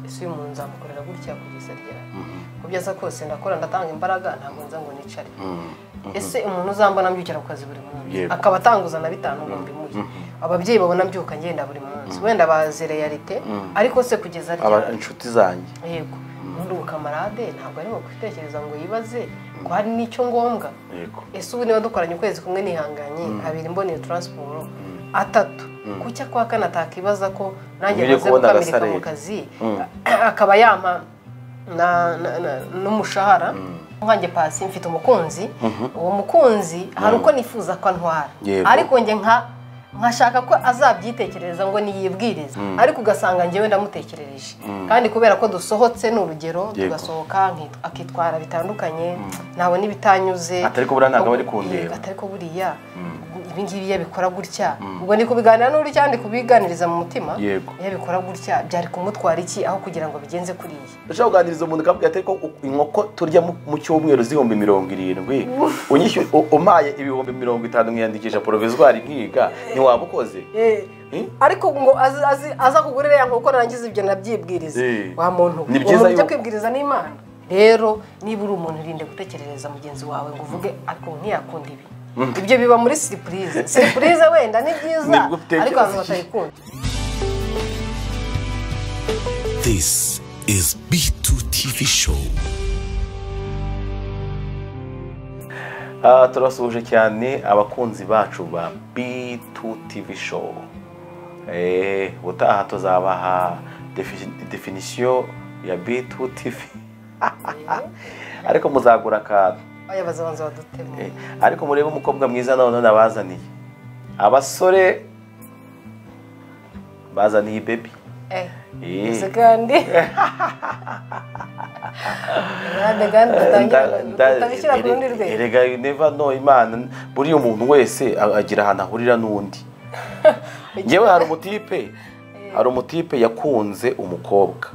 ese uyu muntu nzamukorera gutya kugeza ryari uko byaza kose ndakora ndatanga imbaraga ntabwo nza ngo nicare ese umuntu uzambona mbyukira ku kazi buri munsi Yego. akaba atanguza na bitanu ngo mbimuhe ababyeyi babona mbyuka ngenda buri munsi wenda bazi realite ariko se kugeza aba ryari inshuti zanjye yego muri kamarade ntabwo arimo kubitekereza ngo yibaze ko hari n'icyo ngombwa yego ese ubu niba dukoranye ukwezi kumwe nihanganye abiri mboneye taransiporo atatu kuki akwa kane atakibaza ko nanjye Nkwiye maze kubona gukamirika mu agasareri. kazi akaba yampa na- na- na- n'umushahara nkanjye pasi mfite umukunzi uwo mukunzi hari uko nifuza ko antwara Yego. ariko njye nka nkashaka ko azabyitekereza ngo niyibwiriza ariko ugasanga njyewe ndamutekerereje kandi kubera ko dusohotse ni urugero tugasohoka nkit- akitwara bitandukanye ntabona ibitanyuze Atari ko buriya ntabwo aba ari kundeba. atari ko buriya ibi ngibi iyo abikora gutya ubwo ni kubiganira n'uri cyane kubiganiriza mu mutima Yego. iyo abikora gutya byari kumutwara iki aho kugira ngo bigenze kuriya ushobora kuganiriza umuntu ukavuga ati ko inkoko turya mu- mu cyumweru z'ibihumbi mirongo irindwi unyishyuye u- umpaye ibihumbi mirongo itanu nkiyandikisha porovizwari nkiga ntiwaba ukoze Eh, Eh? ariko ngo azi- azi- aza kugurira ya nkoko nangize ibyo nabyibwiriza Eh. wa muntu we. Ni Uwo byiza muntu ujya yuko- kwibwiriza n'imana rero niba uri umuntu irinde gutekerereza mugenzi wawe ngo uvuge ariko ntiyakunda ibi ibyo biba muri siripurize siripurize wenda ni byiza Nibwo utekereza ariko abantu iki? batayikunda This is B2 TV Show. Ah, turasuhuje cyane abakunzi bacu ba B2 TV show Eh, ubutaha tuzabaha defi- definisiyo ya B2 TV ariko muzagura akantu abayobozi abanza badutema Eh, ariko murebe umukobwa mwiza none nabazaniye abasore bazaniye bebi eh Eh. gusa kandi Kandi- kandi tutabishyira ku rundi rwego erega neva no imana buriya umuntu wese a- agira ahantu ahurira n'undi ngewe hari umutipe hari umutipe yakunze umukobwa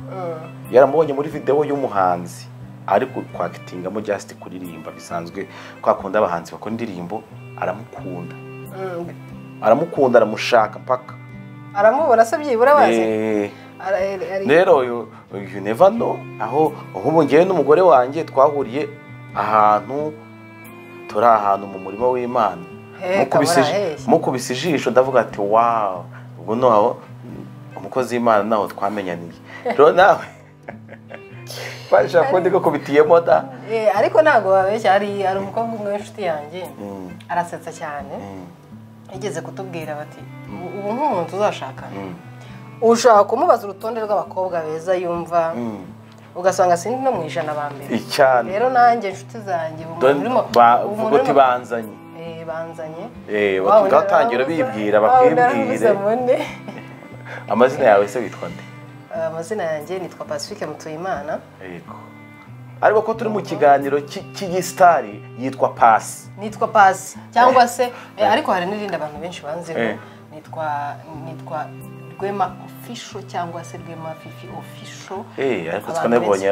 yaramubonye muri videwo y'umuhanzi ariko kwakitingamo just kuririmba bisanzwe kwa kundi abahanzi bakora indirimbo aramukunda Mm. aramukunda aramushaka mpaka aramubona se byibura bazi Eh, Ara- ari- ari- rero uyu you never know aho ahubwo ngewe n'umugore wanjye twahuriye ahantu turi ahantu mu murima w'imana He, Mukubise iji- kabara, he. mukubise ijisho ndavuga ati wawu ubwo noneho umukozi w'imana naho twamenyaniye rero nawe twashaka ko ndi gukubitiyemo da Eh, ariko ntabwo babeshya hari hari umukobwa umwe w'inshuti yanjye arasetsa cyane yigeze kutubwira bati "Ubu- ubu nk'umuntu uzashakana ushaka kumubaza urutonde rw'abakobwa beza yumva ugasanga sindi no mu ijana ba mbere icyane rero nanjye inshuti zanjye ubu umuntu urimo- ubu umuntu bavuga uti urimo- banzanye Eh, banzanye Eh, Wawe bati ngatangira narabuze- bibwira wawe narabuze bakibwire mune. amazina yawe se witwa nde Eh, amazina yanjye nitwa pacifique mutuyimana Yego. ariko ko turi mu kiganiro cy'i- cy'igisitari yitwa pasi nitwa pasi cyangwa se eh, ariko hari n'irindi abantu benshi banziho Eh. nitwa nitwa rwema ofisho cyangwa se rwema fifi ofisho Eh, ariko Abantu twanabonye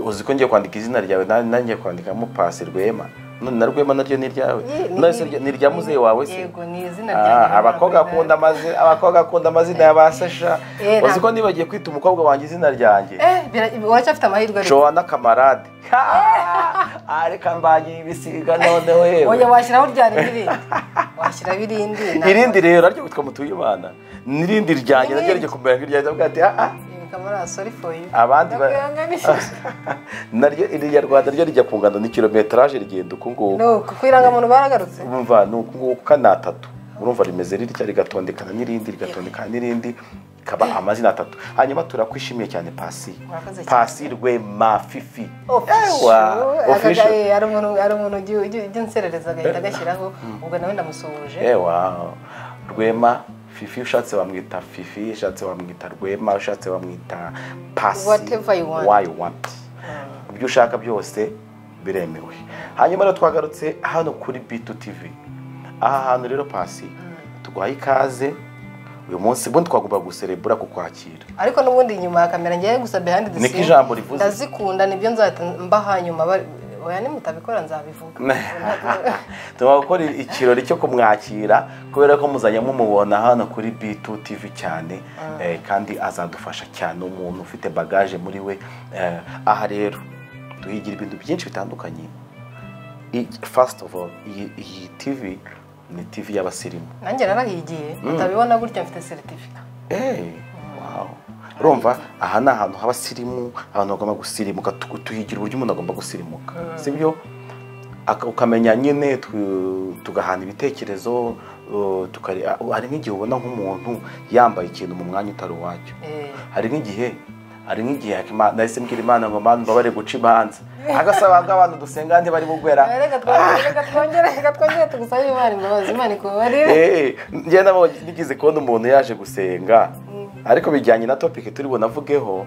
uzi ko ngiye kwandika izina ryawe nanjye nanjye kwandikamo pasi rwema none na rwema naryo ni iryawe Ye- ni- None se rya- ni irya muzehe wawe se yego ni izina ryanjye Ah, abakobwa akunda amazina abakobwa akunda amazina ya ba sesha Eh, uzi ntabwo- ko nibagiye kwita umukobwa wanjye izina ryanjye eh bira- uracyafite amahirwe ariko joana kamarade Ah, reka mbagiye ibisiga none oya wewe washyiraho rya n'irindi washyiraho irindi ntabwo- irindi rero aryo witwa mutuyimana n'irindi ryanjye naryo N'irindi. rijya kumera nk'iryanjye avuga ati ah ah Eh, kamara sorry for you abandi ba- Ndakwihangana. naryo irya rwanda ryo rijya kungana ni kirometaje rigenda uku nguku no ku irangamuntu baragarutse urumva ni uku nguku kana atatu urumva rimeze rirya rigatondekana n'irindi rigatondekana n'irindi ikaba amazina atatu hanyuma turakwishimiye cyane pasi Murakoze cyane. pasi rwema fifi Official. Ewa, Aka- official. eh, hari umuntu hari umuntu ujya- ujya ujya unserereza agahita agashyiraho ubwo nawe ndamusuhuje ewa rwema fifi ushatse wamwita fifi ushatse wamwita rwema ushatse wamwita pasi Whatever you want. Why you want. ibyo ushaka byose biremewe hanyuma rero twagarutse hano kuri bitu tivi aha hantu rero pasi tuguhaye ikaze uyu munsi ubundi twagomba guserebura kukwakira ariko n'ubundi inyuma ya kamera ngewe gusa behind the Niko scene ijambo rivuze. ndazikunda nibyo nzahita mbaha nyuma ba- oya nimutabikora nzabivuga tugomba gukora ikirori cyo kumwakira kubera ko muzajya mumubona hano kuri bitu tivi cyane eh, kandi azadufasha cyane umuntu ufite bagaje muri we Eh, aha rero duhigira ibintu byinshi bitandukanye I- first of all iyi- iyi tivi ni tivi y'abasirimu nanjye narahigiye utabibona gutya mfite seritifika Eh, wow. urumva aha ni ahantu h'abasirimu abantu bagomba gusirimuka tu- tuhigira uburyo umuntu agomba gusirimuka sibyo Aka- ukamenya nyine tu- tugahana ibitekerezo uh, tukare- ah, hari nk'igihe ubona nk'umuntu yambaye ikintu mu mwanya utari uwacyo Eh. hari nk'igihe hari nk'igihe Hakima- nahise mbwira imana ngo mana mbabare guca imanza agasaba ngo abantu dusenga andi bari bugwera reka twa- reka twongere reka twongere tugusabe imana imbabazi imana ikubabarire Eh, njye nabo nigeze kubona umuntu yaje gusenga ariko bijyanye na topic turi bunavugeho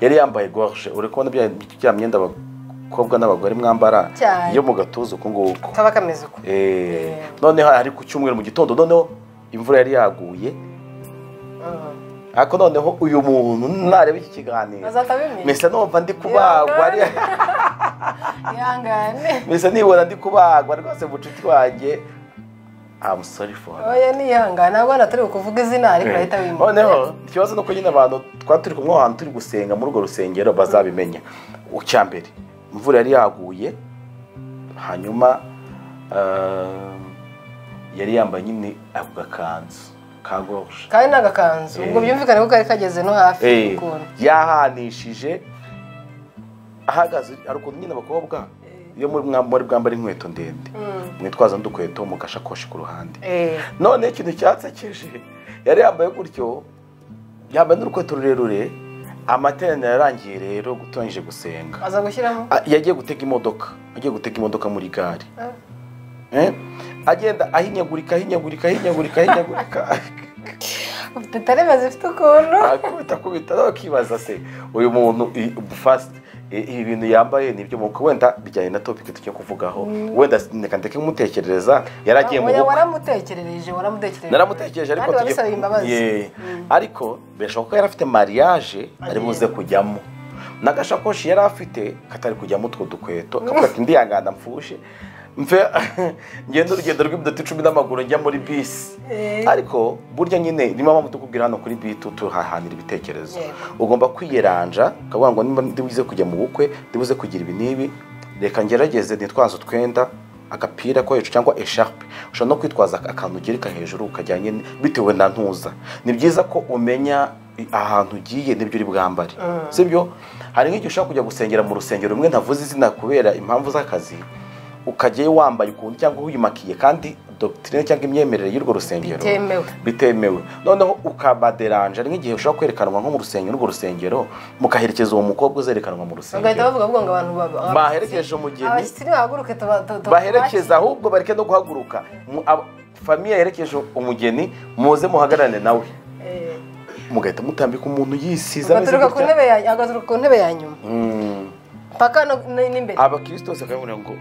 yari yambaye gorge uri kubona bya bya myenda abakobwa n'abagore mwambara Cyane. yo mu gatuza uku nguku kaba kameze uko Eh, noneho ari ku cyumweru mu gitondo noneho imvura yari yaguye Mm. ariko noneho uyu muntu nareba iki kiganiro Azahita abimenya. mbese numva ndi kubagwa ari- ihangane mbese nibona ndi kubagwa rwose bucuti wanjye I'm sorry for that. oya niyihangane ntabwo hano turi kuvuga izina ariko urahita wimenya noneho ikibazo ni uko nyine abantu twari turi kumwe ahantu turi gusenga muri urwo rusengero bazabimenya icya mbere imvura yari yaguye hanyuma eh, yari yambaye nyine ako gakanzu ka gorge kandi ni agakanzu ubwo byumvikane ko kari kageze no hafi Eh, ukuntu yahanishije ahagaze hari ukuntu nyine abakobwa iyo muri mwa- muri bwambara inkweto ndende mwitwaza n'udukweto mu gashakoshi ku ruhande Eh, none ikintu cyatsekeje yari yambaye gutyo yambaye n'urukweto rurerure amateraniro yarangiye rero gutangije gusenga aza gushyiramo A- yagiye gutega imodoka agiye gutega imodoka muri gare Eh? agenda ahinyagurika ahinyagurika ahinyagurika ahinyagurika ufite tareme zifite ukuntu akubita akubita nawe akibaza se uyu muntu i- fasiti i- ibi bintu yambaye nibyo mu wenda bijyanye na topiki tujya kuvugaho wenda reka ndeke kumutekereza yari agiye mu Oya, bukwe waramutekereje waramutekereje naramutekereje ariko kandi tugiye- wabisabye imbabazi Yeah. ariko birashoboka ko yari afite mariage ari buze kujyamo n'agashakoshi yari afite katari kujyamo utwo dukweto akavuga ati ndihangana mfushe mve ngenda urugendo rw'iminota icumi n'amaguru njya muri bisi ariko burya nyine niyo mpamvu tukubwira hano kuri bitu tuhahanira ibitekerezo Yego. ugomba kwiyeranja ukavuga ngo niba ndibuze kujya mu bukwe ndibuze kugira ibi n'ibi reka ngerageze nitwaze utwenda agapira ko hejuru cyangwa esharupe ushobora no kwitwaza akantu ugereka hejuru ukajyanye n- bitewe na ntuza ni byiza ko umenya i- ahantu ugiye n'ibyo uri bwambare sibyo hari nk'igihe ushobora kujya gusengera mu rusengero rumwe ntavuze izina kubera impamvu z'akazi ukajyayo wambaye ukuntu cyangwa wimakiye kandi dogitirine cyangwa imyemerere y'urwo rusengero Bitemewe. bitemewe noneho ukabaderanje ari nk'igihe ushobora kwerekanwa nko mu rusengero urwo rusengero mukaherekeza uwo mukobwa uzerekanwa mu bagahita rusengero bavuga ahubwo ngo abantu baba- Baherekeje umugeni. abashyitsi nibahaguruke tuba- tu- tu- baherekeza ahubwo bareke no guhaguruka Mu- aba- famiye yerekeje umugeni muze muhagararane nawe Eh, mugahita mutambika umuntu yisize ameze agaturuka ku gutya. ntebe ya- agaturuka ku ntebe ya nyuma Mm. paka n'imbere abakristo bose bakabona ngo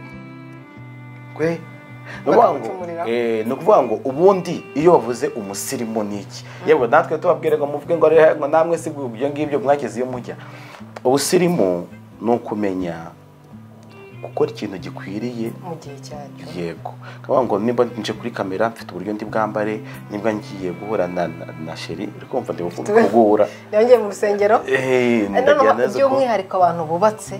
kwe ni ukuvuga ngo, Bakamucumurira. eh, ni ukuvuga ngo ubundi iyo bavuze umusirimu ni iki yewe natwe tubabwire ngo muvuge ngo rero ngo namwe si ibyo ngibyo mwageze iyo mujya ubusirimu ni ukumenya gukora ikintu gikwiriye mu gihe cyacyo yego kavuga ngo nimba nje kuri kamera mfite uburyo ndi bwambare nimba ngiye guhura na, na, na sheri uri kumva ndi guhura yongeye mu rusengero Eh, Eh, noneho ndagira neza ko- by'umwihariko abantu bubatse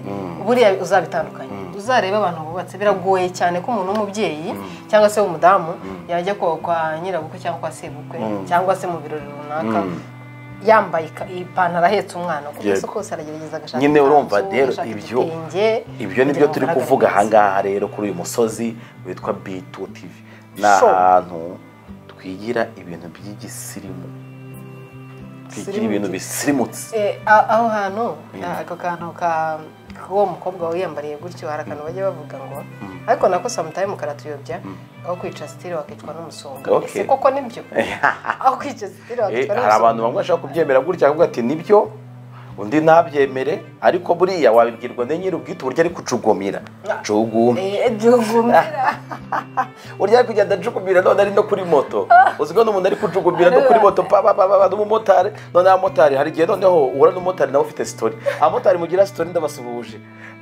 buriya uzabitandukanye uzarebe abantu bubatse biragoye cyane ko umuntu w'umubyeyi cyangwa se w'umudamu yajya kwa- kwa nyirabukwe cyangwa kwa sebukwe cyangwa se mu birori runaka yambaye ika- ipantaro ahetse umwana kuko Yego. ese kose aragerageza agashaka Nyine urumva ikanzu, rero agashaka ibyo- igitenge, ibyo ni kugira byo ngo turi agaragare kuvuga neza. ahangaha rero kuri uyu musozi witwa bitu tivi ni Sure. ahantu twigira ibintu by'igisirimu twigira Sirimu ibintu ki? bisirimutse Eh, a- aho hantu ako kantu ka k'uwo mukobwa wiyambariye gutyo hari akantu bajya bavuga ngo ariko nako samutayimu karatuyobya aho kwica sitire wakicwa n'umusonga Okay. ese koko nibyo aho kwica sitire Eh, wakicwa hari n'umusonga abantu bamwe bashobora kubyemera gutya akavuga ati nibyo undi ntabyemere ariko buriya wabibwirwa na nyiri ubwite uburyo ari kucugumira cugumira byugumira urya ari kugenda acugumira none ari no kuri moto uziko n'umuntu ari kucugumira no kuri moto papapapa n'umumotari none abamotari hari igihe noneho uhura n'umumotari nawe ufite sitori abamotari mugira sitori ndabasuhuje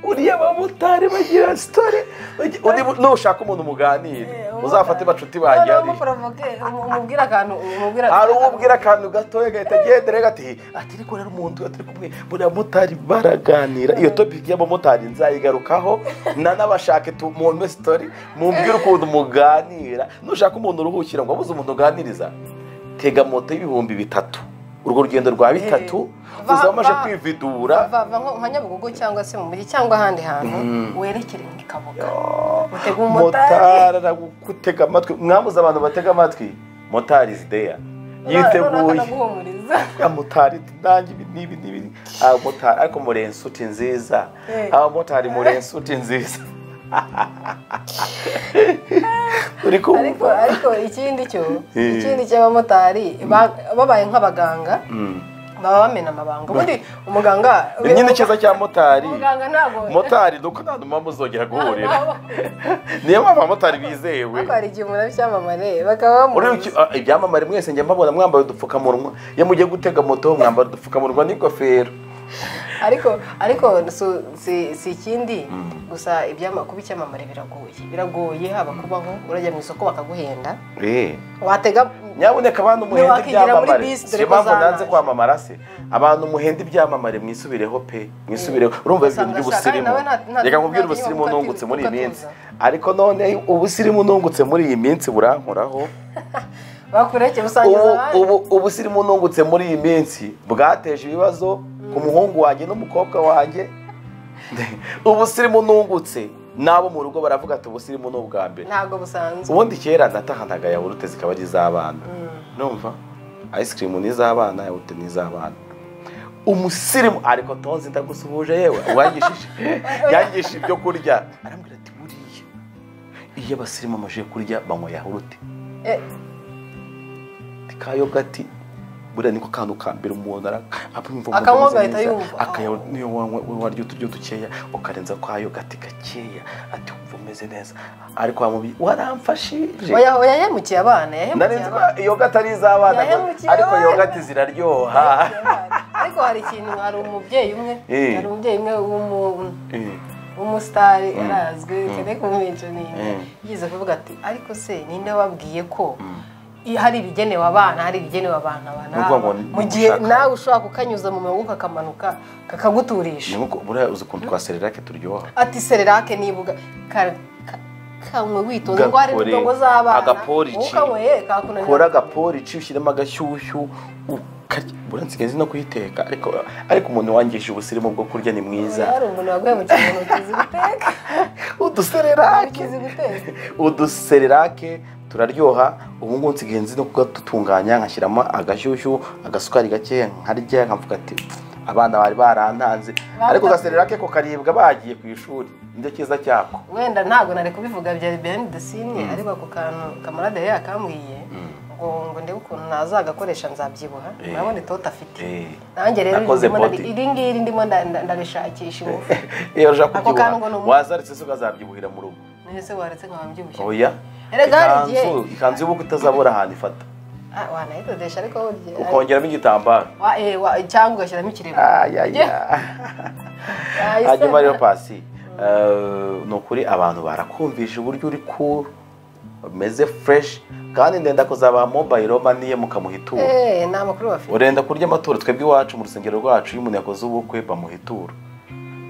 uriya abamotari bagira sitori ugi- undi mu- nushaka umuntu muganire uzafate bacuti banjye noneho hariya umuporovoke umubwira akantu umubwira hari uwo ubwira akantu gatoya gahita agendera gati ati ariko rero umuntu atari kumwe buriya motari baraganira iyo topiki y'abamotari nzayigarukaho nanabashake tumumpe sitori mumbwire ukuntu muganira nushaka umuntu uruhukira ngo abuze umuntu uganiriza tega moto y'ibihumbi bitatu urwo rugendo rwa bitatu Va- uzaba umaze va- kwividura vava nko- nka nyabugogo cyangwa se mu mujyi cyangwa ahandi hantu werekere mu kabuga utega umumotari motari aragutega amatwi mwabuze abantu batega amatwi motari is there Noneho yiteguye akanaguhumuriza abamotari nanjye ibi n'ibi n'ibi abamotari ariko muri inshuti nziza Eh. abamotari muri inshuti nziza uri ariko kumva ariko ikindi cyo Eh. ikindi cy'abamotari ba- babaye nk'abaganga Mm. baba bamena amabanga ubundi umuganga ni nyine icyiza cya motari umuganga ntabwo motari ni uko nta muntu mpamvu uzongera guhurira Ntabwo. niyo mpamvu abamotari bizewe ariko hari igihe umuntu ari icyamamare bakaba Uriya bamuzi uki- ah, ibyamamare mwese njya mbabona mwambaye udupfukamunwa iyo mugiye gutega moto mwambara udupfukamunwa n'ingofero ariko ariko so- si si ikindi gusa ibyama- kuba icyamamare biragoye biragoye haba kubaho urajya mu isoko bakaguhenda Eh. watega nyabuneka abantu muhenda Ntiwakwigira muri ibyamamare bisi dore niyo ko mpamvu zanaje. nanze kwamamara se abantu muhenda ibyamamare mwisubireho pe mwisubireho urumva ibintu Ugasanga by'ubusirimu shaka, nawe nta- nta- reka nkubwire nta- ubusirimu nta- nungutse muri iyi minsi ukatuza. ariko none ubusirimu nungutse muri iyi minsi burankoraho bakurekeye usangiza ubu abandi ubu ubusirimu nungutse muri iyi minsi bwateje ibibazo ku muhungu wanjye n'umukobwa wanjye ubusirimu nungutse n'abo mu rugo baravuga ati ubusirimu ni ubwa mbere ntabwo busanzwe ubundi kera natahanaga yawurute zikaba ari iz'abana numva ice cream ni iz'abana yawurute ni iz'abana umusirimu ariko tonzi ndagusuhuje yewe uwangishije yangishije ibyo kurya arambwira ati buriya iyo abasirimu bamaze kurya banywa yawurute Eh, kayo gati buriya niko kantu ka mbere umuntu akumva Akanywa agahita yumva. akayawurute niyo wanywa warya uturyo dukeya ukarenza kwayo gati gakeya ati wumva umeze neza ariko wa mubi waramfashije oya oya yahemukiye abana yahemukiye narinzi ko abana yogati ari iz'abana Yahemukiye ariko abana. yogati ziraryoha ariko hari ikintu hari umubyeyi umwe Eh. hari umubyeyi umwe w'umu- Eh, umusitari arazwi cyane kumumenshi Mm. yigeze kuvuga ati ariko se ninde wabwiye ko i- hari ibigenewe abana hari ibigenewe abantu Ni ukuvuga ngo abana ni- mu gihe ushaka- nawe ushobora kukanyuza mu mirongo kakamanuka ni kakaguturisha nkuko buriya uzi ukuntu twa serirake turyoha ati sererake nibuga ka- ka- kanywe witonze ngo hari Gakore, n'indongo z'abana agapolici. wowe ukanyweye kakunanira kora agaporici ushyiremo agashyushyu ukarya buriya nsigaye no kuyiteka ariko ariko umuntu wangije ubusirimu bwo kurya ni mwiza hari umuntu waguhemukiye mu ntoki ziguteka udusererake ntoki ziguteka udusererake turaryoha ubu ngubu nsigaye nzi no kugatutunganya nkashyiramo agashyushyu agasukari gake nkarya nkavuga ati abana bari barantanze ariko agasererake ko karibwa bagiye ku ishuri nicyo cyiza cyako wenda ntabwo nari kubivuga byari behind the scene ariko ako kantu kamarade yari yakambwiye ngo ngo ndebe ukuntu nazagakoresha nzabyibuha Eh. urabona itoto afite Eh. nanjye rero Nakoze ndimo ndari- body. iri ngiri ndimo nda- nda- ndarishakisha ingufu iyo ushaka Ako kantu ngo ni kubyibuha umu- wazaritse se ukazabyibuhira mu rugo none se waretse nkaba mbyibushye oya Erega hari igihe- Ikanzu- ikanzu y'ubukwe utazabura ahantu ifata Ah, wanayidodesha ariko burya- ukongeramo igitambaro Wa- eh, wa- cyangwa ugashyiramo ikirego Yahise- hanyuma rero pasi eh, ni ukuri abantu barakumvije uburyo uri cool umeze fresh kandi ndenda kuzaba mobile maniye mukamuha ituro Eh, ni amakuru bafite urenda kurya amaturo twebwe iwacu mu rusengero rwacu iyo umuntu yakoze ubukwe bamuha ituro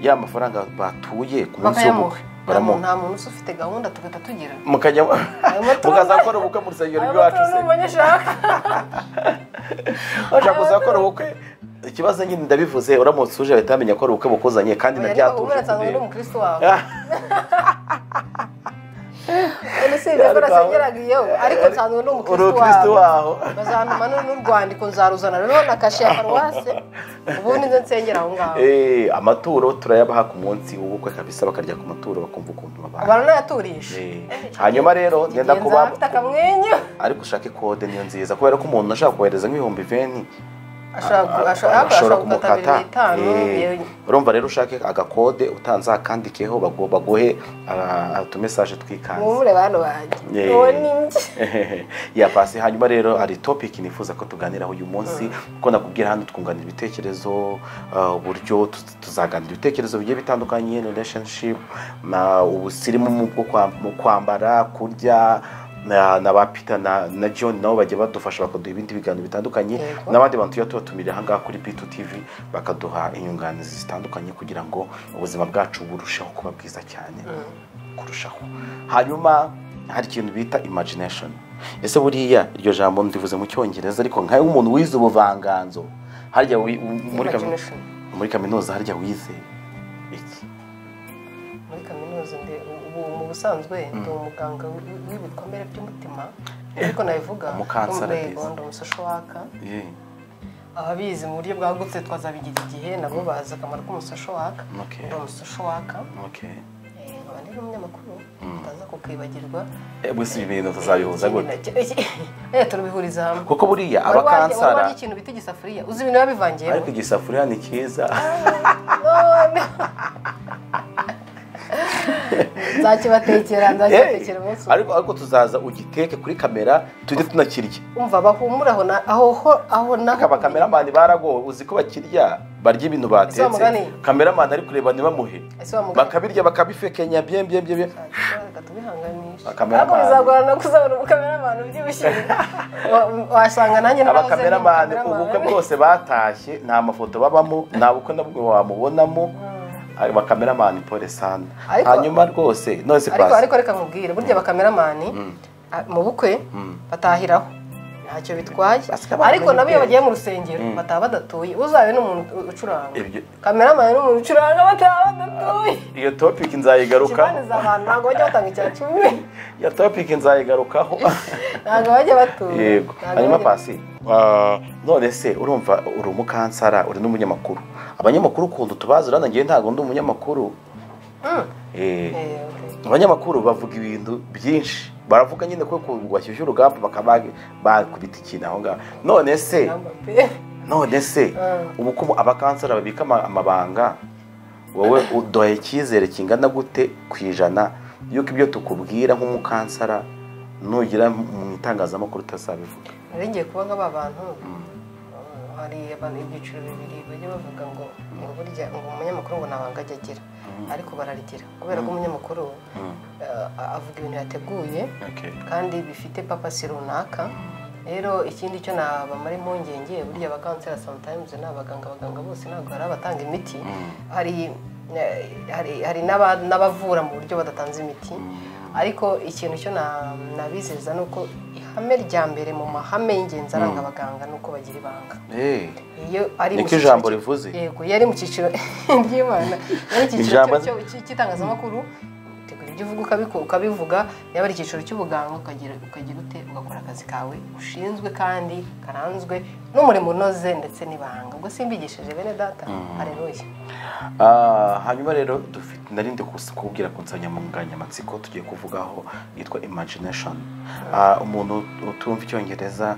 ya mafaranga batuye ku munsi bakayamuha w'ubukwe nta muntu- baramuha nta muntu usa ufite gahunda tugahita tugira mukajya Ayo maturo- mukaza gukora ubukwe mu rusengero rwacu se umunyeshaka bashaka kuza gukora ubukwe ikibazo nyine ndabivuze uramutse uje bahita bamenya ko ari ubukwe bukuzanye kandi nabyatuje ubura nsanga ndi kundeba. umukristo wawe none si ibyo Ariko mbona aho- sengeraga iyo ariko nsanzwe ndi uri umukristo umukristo wawe waho bazantuma nu- n'urwandiko nzaruzana ruriho na kashe ya paruwase ubundi nze nsengera aho ngaho Eh, amaturo turayabaha ku munsi w'ubukwe kabisa bakarya ku maturo bakumva ukuntu babaye abantu nayaturisha Eh, hanyuma rero ngenda ngenda kuba afite akamwenyu ariko ushake kode niyo nziza kubera ko umuntu ashaka kohereza nk'ibihumbi veni ashobora ashobora gukata kumukata bibiri bitanu Eh, urumva rero ushake agakode utanze akandikeho bagu- baguhe ah, utumesaje twikanze mwumure bantu banjye Yeah. uwo ni njye ya pasi hanyuma rero hari topic nifuza ko tuganiraho uyu munsi kuko nakubwira hano twunganira ibitekerezo ah, uburyo tu- tuzaganira ibitekerezo bigiye bitandukanye relationship na ubusirimu mu bwo kwa- mu kwambara kurya na, na ba Peter na, na John nabo bajya badufasha bakaduha ibindi biganiro bitandukanye Yego. n'abandi bantu tuba tubatumiriye aha ngaha kuri P2 TV bakaduha inyunganizi zitandukanye kugira ngo ubuzima bwacu burusheho kuba bwiza cyane kurushaho hanyuma hari ikintu bita imagination ese buriya iryo jambo ndivuze mu cyongereza ariko nkawe umuntu wize ubuvanganzo harya wi- u- muri kami- Imagination. muri kaminuza harya wize iki muri kaminuza ndi ubu mu busanzwe ndi umuganga wi- w'ibikomere by'umutima ariko nabivuga Umukansara n'urwego byiza. ndi umusosho waka ye ababizi mu buryo bwagutse twazabigira igihe nabo bazi akamaro k'umusosho waka Okay. ndi umusosho waka okay Eh, nkaba ndi n'umunyamakuru utaza kukibagirwa ebwe si ibintu tuzabihuza gute Eh, turabihuriza hamwe kuko buriya Wari warya- wari abakansara warya ikintu bita igisafuriya uzi ibintu biba bivangiyemo ariko igisafuriya ni cyiza nzakibatekera nzakibatekera Eh, umunsi umwe. ariko ariko tuzaza ugiteke kuri kamera tujye tunakirya umva bahumura aho na- aho ho- aho naho aba kameramani baragowe uzi ko bakirya barya ibintu Ese wa mugani? batetse kameramani ari kureba ntibamuhe ese wa mugabo bakabirya bakabifekenya bye bye bye bye reka tubihanganishe Abakameramani. ariko bizagorana no kuzabona ubukameramani ubyibushye Wa- wasanga nanjye narahoze ndi abakameramani ubukwe umukameramani. bwose batashye nta mafoto babamo nta bukwe na bumwe wamubonamo abakameramani pole sana Ariko- hanyuma rwose nonese ariko pasi ariko reka nkubwire burya abakameramani a- mu bukwe batahiraho ntacyo bitwaye Basika abantu ariko nabo iyo b'imideli. bagiye mu rusengero bataba badatuye uzabe ni umuntu u- ucuranga Ibyo- kameramani ni umuntu ucuranga bataba badatuye iyo topic nzayigarukaho ikibanza abantu ntabwo bajya batanga icya cumi iyo topic nzayigarukaho ntabwo bajya batuye yego Ntabwo hanyuma bajya- pasi ah, none se urumva uri umukansara uri n'umunyamakuru abanyamakuru ukuntu tubazi urabona ngewe ntabwo ndi umunyamakuru Mm. Eh, Eh, okay. abanyamakuru bavuga ibintu byinshi baravuga nyine ko kubashyushya urugamba bakaba bakubita ikintu aho ngaho none se Namba pe. none se Mm. ubu ko abakansara babika ama- amabanga wowe udoye icyizere kingana gute ku ijana y'uko ibyo tukubwira nk'umukansara nugera mu itangazamakuru utazabivuga nari ngiye kuba nk'aba bantu Uh, hari abantu ibyiciro bibiri bajya bavuga ngo ngo burya ngo umunyamakuru ngo ntabanga ajya agira ariko bararigira kubera ko umunyamakuru uh, avuga ibintu yateguye kandi bifite papasi runaka rero ikindi cyo nabamara impungenge burya abakansera sometimes ni abaganga abaganga bose ntabwo hari abatanga imiti hari eh, hari hari n'aba- n'abavura mu buryo badatanze imiti ariko ikintu cyo na- nabizeza ni uko ihame rya mbere mu mahame y'ingenzi aranga abaganga ni uko bagira ibanga Eh, iyo ari mu Niko cyiciro ijambo cy- rivuze. yego iyo ari mu cyiciro ry'imana iyo ari icyiciro Ijambo- cyo- cyo- cy'itangazamakuru utegura ibyo uvuga ukabiko- ukabivuga yaba ari icyiciro cy'ubuganga ukagira ukagira ute ugakora akazi kawe ushinzwe kandi karanzwe n'umurimo unoze ndetse n'ibanga ubwo simbigishije bene data areruye ah, hanyuma rero dufite narinde kubwira ku nsanganyamatsiko tugiye kuvugaho yitwa imagination Ah, umuntu utumva icyongereza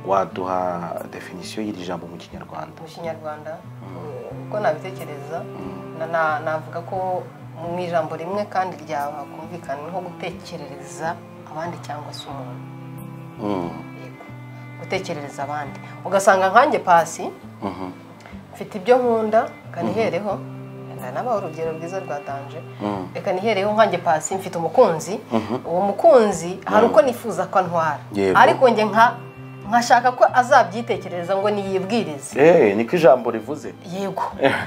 waduha definisiyo y'iri jambo mu kinyarwanda mu kinyarwanda uko nabitekereza na- na- navuga ko mu ijambo rimwe kandi ryaba kumvikana nko gutekerereza abandi cyangwa se umuntu Mm, Yego. gutekerereza abandi ugasanga nkanjye pasi mhm, mfite ibyo nkunda reka nihereho wenda nabaho urugero rwiza rwa danje mm. reka nihereho nkanjye pasi mfite umukunzi uwo mukunzi hari uko nifuza ko antwara Yego. ariko njye nka nkashaka ko azabyitekerereza ngo niyibwirize Eh, niko ijambo rivuze yego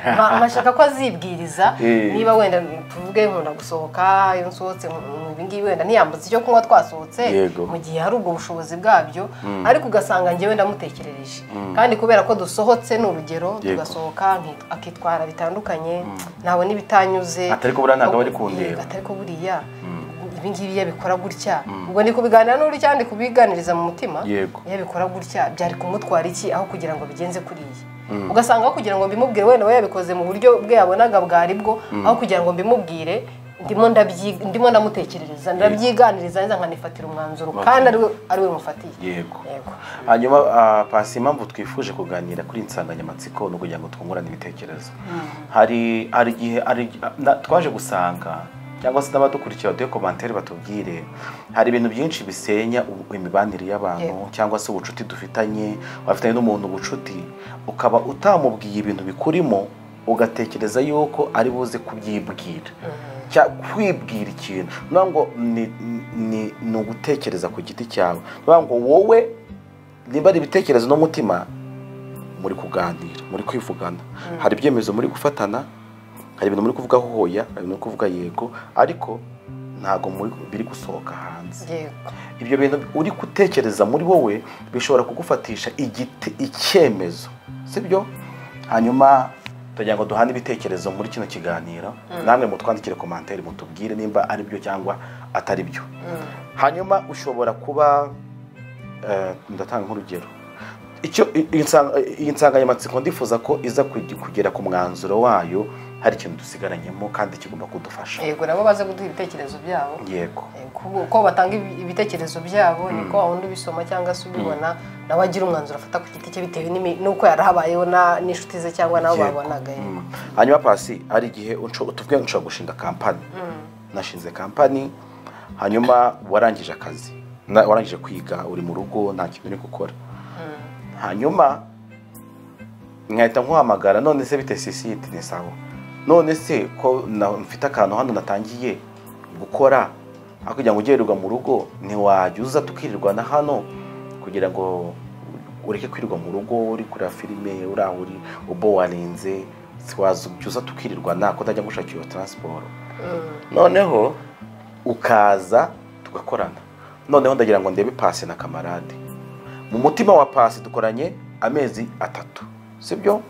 Nka- nkashaka ko azibwiriza Eh. niba wenda tuvuge nkunda gusohoka iyo nsohotse nkumva ibi ngibi wenda ntiyambutse icyo kunywa twasohotse Yego. mu gihe hari ubwo bushobozi bwabyo ariko ugasanga njyewe ndamutekerereje kandi kubera ko dusohotse ni urugero Yego. tugasohoka nki- akitwara bitandukanye ntabwo n'ibitanyuze Atari ko buriya ntabwo aba ari kundeba. Yego, atari ko buriya ibi ngibi iyo abikora gutya ubwo ni kubiganira n'uri cyane kubiganiriza mu mutima Yego. iyo abikora gutya byari kumutwara iki aho kugira ngo bigenze kuriya ugasanga aho kugira ngo mbimubwire wenda we yabikoze mu buryo bwe yabonaga bwari bwo aho kugira ngo mbimubwire ndimo ndabyi- ndimo ndamutekerereza ndabyiganiriza neza nkanifatira umwanzuro kandi ari we ari we mufatiye yego yego hanyuma ah, pasi impamvu twifuje kuganira kuri iyi nsanganyamatsiko ni ukugira ngo twungurane ibitekerezo hari hari igihe hari na- twaje gusanga cyangwa se n'abadukurikira baduhe komantere batubwire hari ibintu byinshi bisenya u- imibanire y'abantu Yego. cyangwa se ubucuti dufitanye wafitanye n'umuntu ubucuti ukaba utamubwiye ibintu bikurimo ugatekereza yuko ari buze kubyibwira Cya- kwibwira ikintu niyo ngo ni- ni- ni ugutekereza ku giti cyawe niyo ngo wowe niba ari ibitekerezo n'umutima muri kuganira muri kwivugana hari ibyemezo muri gufatana hari ibintu muri kuvugaho hoya hari ibintu muri kuvuga yego ariko ntabwo muri- biri gusohoka hanze yego ibyo bintu uri gutekereza muri wowe bishobora kugufatisha igiti icyemezo sibyo hanyuma tugira ngo duhane ibitekerezo muri kino kiganiro namwe mutwandikire komantere mutubwire nimba ari byo cyangwa atari byo hanyuma ushobora kuba eh, ndatanga nk'urugero icyo i- iyi nsanga- iyi nsanganyamatsiko ndifuza ko iza kugi- kugera ku mwanzuro wayo hari ikintu dusigaranyemo kandi kigomba kudufasha yego nabo baze kuduha ibitekerezo byabo yego Ku- uko batanga ibi- ibitekerezo byabo niko wawundi ubisoma cyangwa se ubibona nawe agira umwanzuro afata ku giti cye bitewe n'imi- n'uko yarahabayeho na- n'inshuti ze cyangwa nabo Yego. babanaga yego Mm. hanyuma pasi hari igihe unsho- tuvuge ngo nshobora gushinga kampani nashinze kampani hanyuma warangije akazi na- warangije kwiga uri mu rugo nta kintu uri gukora hanyuma nkahita nkuhamagara none se bite sisite ni sawa none se ko na- mfite akantu hano natangiye gukora aho kugira ngo ugererwa mu rugo ntiwajya uza tukirirwana hano kugira ngo ureke kwirirwa mu rugo uri kureba filime uri aho uri ubo warenze waza ujya uza tukirirwana ko utajya gushakira iyo taransiporo noneho ukaza tugakorana noneho ndagira ngo ndebe pasi na kamarade mu mutima wa pasi dukoranye amezi atatu sibyo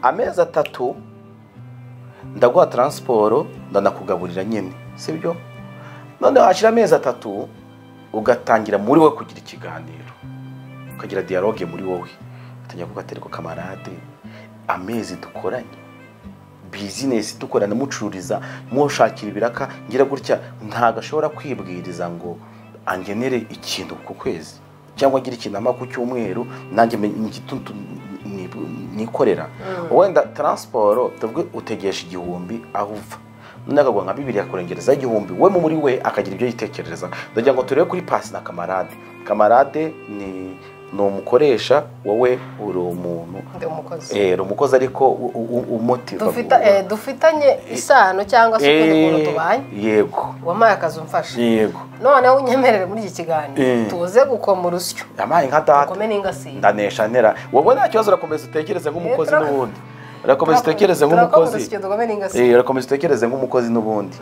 amezi atatu ndaguha taransiporo ndanakugaburira nyine sibyo noneho hashira amezi atatu ugatangira muri wowe kugira ikiganiro ukagira dialogue muri wowe utangira kugaterwa kamarade amezi dukoranye bizinesi dukorana mucururiza mwoshakira ibiraka ngira gutya ntabwo ashobora kwibwiriza ngo angenere ikintu ku kwezi cyangwa agira ikinama ku cyumweru nanjye me- ngitu- ni- nikorera wenda taransiporo tuvuge utegesha igihumbi aho uva none akaguha nka bibiri yakurengereza igihumbi we mu muri we akagira ibyo yitekereza ndagira ngo turebe kuri pasi na kamarade kamarade ni ni umukoresha wowe uri umuntu ndi umukozi Eh, umukozi ariko u- u- u- umutiva Dufita- eh, dufitanye isano cyangwa se ukundi kuntu Eh, tubanye yego wampaye akazi umfasha yego noneho unyemerere muri iki Eh. kiganiro tuze gukoma urusyo yampaye nka data ukome n'ingasire ndanesha ntera wowe nta kibazo urakomeza utekereze nk'umukozi Eh, turak- n'ubundi urakomeza utekereze Turakoma nk'umukozi urusyo dukome n'ingasire Eh, urakomeza utekereze nk'umukozi n'ubundi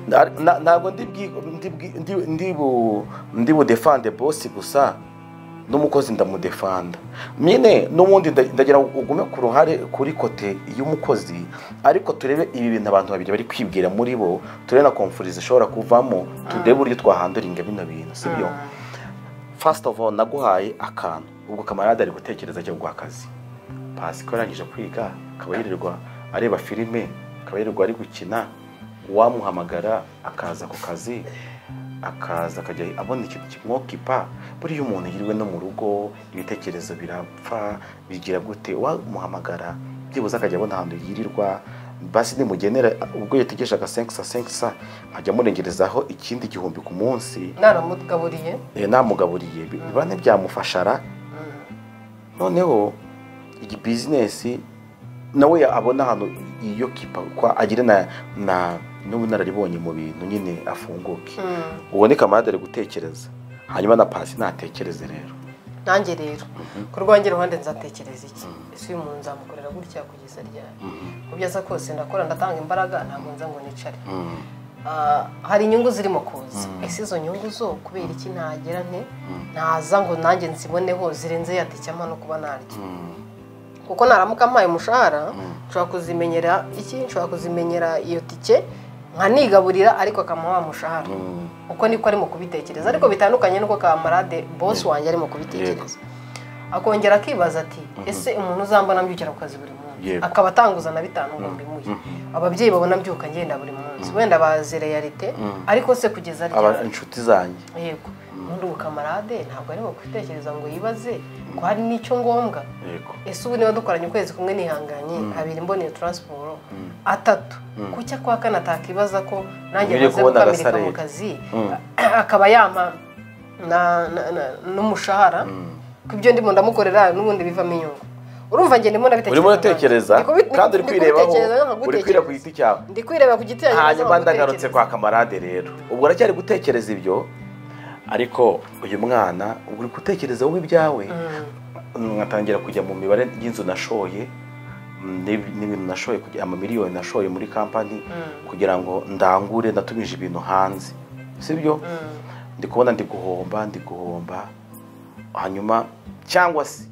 Na- na- ntabwo ndi bwi- ndi bwi- ndi- ndi bu- ndi budefande bosi gusa n'umukozi ndamudefanda nyine n'ubundi nda- ndagira ngo ugume ku ruhare kuri kote y'umukozi ariko turebe ibi bintu abantu babiri bari kwibwira muri bo turebe na konfurizi ishobora kuvamo turebe uburyo twahanduringa bino bintu sibyo fasiti ofu naguhaye akantu ubwo kamarade ari gutekereza cyo guha akazi pasi ko yarangije kwiga akaba yirirwa areba filime akaba yirirwa ari gukina wamuhamagara akaza ku kazi akaza akajya abona ikintu kimwokipa buriya umuntu yiriwe no mu rugo ibitekerezo birapfa bigira gute wamuhamagara byibuze akajya abona ahantu yirirwa basi nimugenera ubwo yategereje agasenkisa senkisa nkajya amurengerezaho ikindi gihumbi ku munsi naramugaburiye Eh, namugaburiye bi- biba ntibyamufashara noneho iyi bizinesi nawe ya- abona ahantu iyo kipa kwa agira na na n'ubunararibonye mu bintu nyine afunguke ubone kamarade ari gutekereza hanyuma na pasi ntatekereze rero nanjye rero ku rwanjye ruhande nzatekereza iki ese uyu muntu nzamukorera gutya kugeza ryari mu byo aza kose ndakora ndatanga imbaraga ntabwo nza ngo nicare Ah, hari inyungu zirimo kuza ese izo nyungu zo kubera iki nagera nte naza ngo nanjye nziboneho zirenze yaticyama no kuba naryo kuko naramuka mpaye umushahara nshobora kuzimenyera iki nshobora kuzimenyera iyo tike nkanigaburira ariko akamuha wa mushahara uko niko arimo kubitekereza ariko bitandukanye n'uko kamarade bosi wanjye arimo kubitekereza akongera akibaza ati ese umuntu uzambona mbyukira ku kazi buri munsi Yego. akaba atanguza na bitanu ngo mbimuhe ababyeyi babona mbyuka ngenda buri munsi wenda bazi realite ariko se kugeza aba ryari inshuti zanjye yego ubundi ubu kamarade ntabwo ari kwitekereza ngo yibaze ko hari n'icyo ngombwa yego ese ubu niba dukoranye ukwezi kumwe nihanganye abiri mboneye taransiporo atatu kuki akwa kane atakibaza ko nanjye Ngiye maze kubona gukamirika agasareri. mu kazi akaba yampa na- na- na- n'umushahara ko ibyo ndimo ndamukorera n'ubundi bivamo inyungu urumva njye ndimo ndabitekereza urimo uratekereza Ndi kubi- kandi uri ndi kwirebaho kubitekereza nkaba uri kwira ku gutekereza. giti cyawe ndi kwireba ku giti yanjye hanyuma nkaba ndagarutse gutekereza. kwa kamarade rero ubwo aracyari gutekereza ibyo ariko uyu mwana ubwo uri gutekereza wowe ibyawe nkatangira kujya mu mibare y'inzu nashoye mm, n'ib- n'ibintu nashoye kugira- amamiliyoni nashoye muri kampani kugira ngo ndangure natumije ibintu hanze sibyo ndi kubona ndi guhomba ndi guhomba hanyuma cyangwa se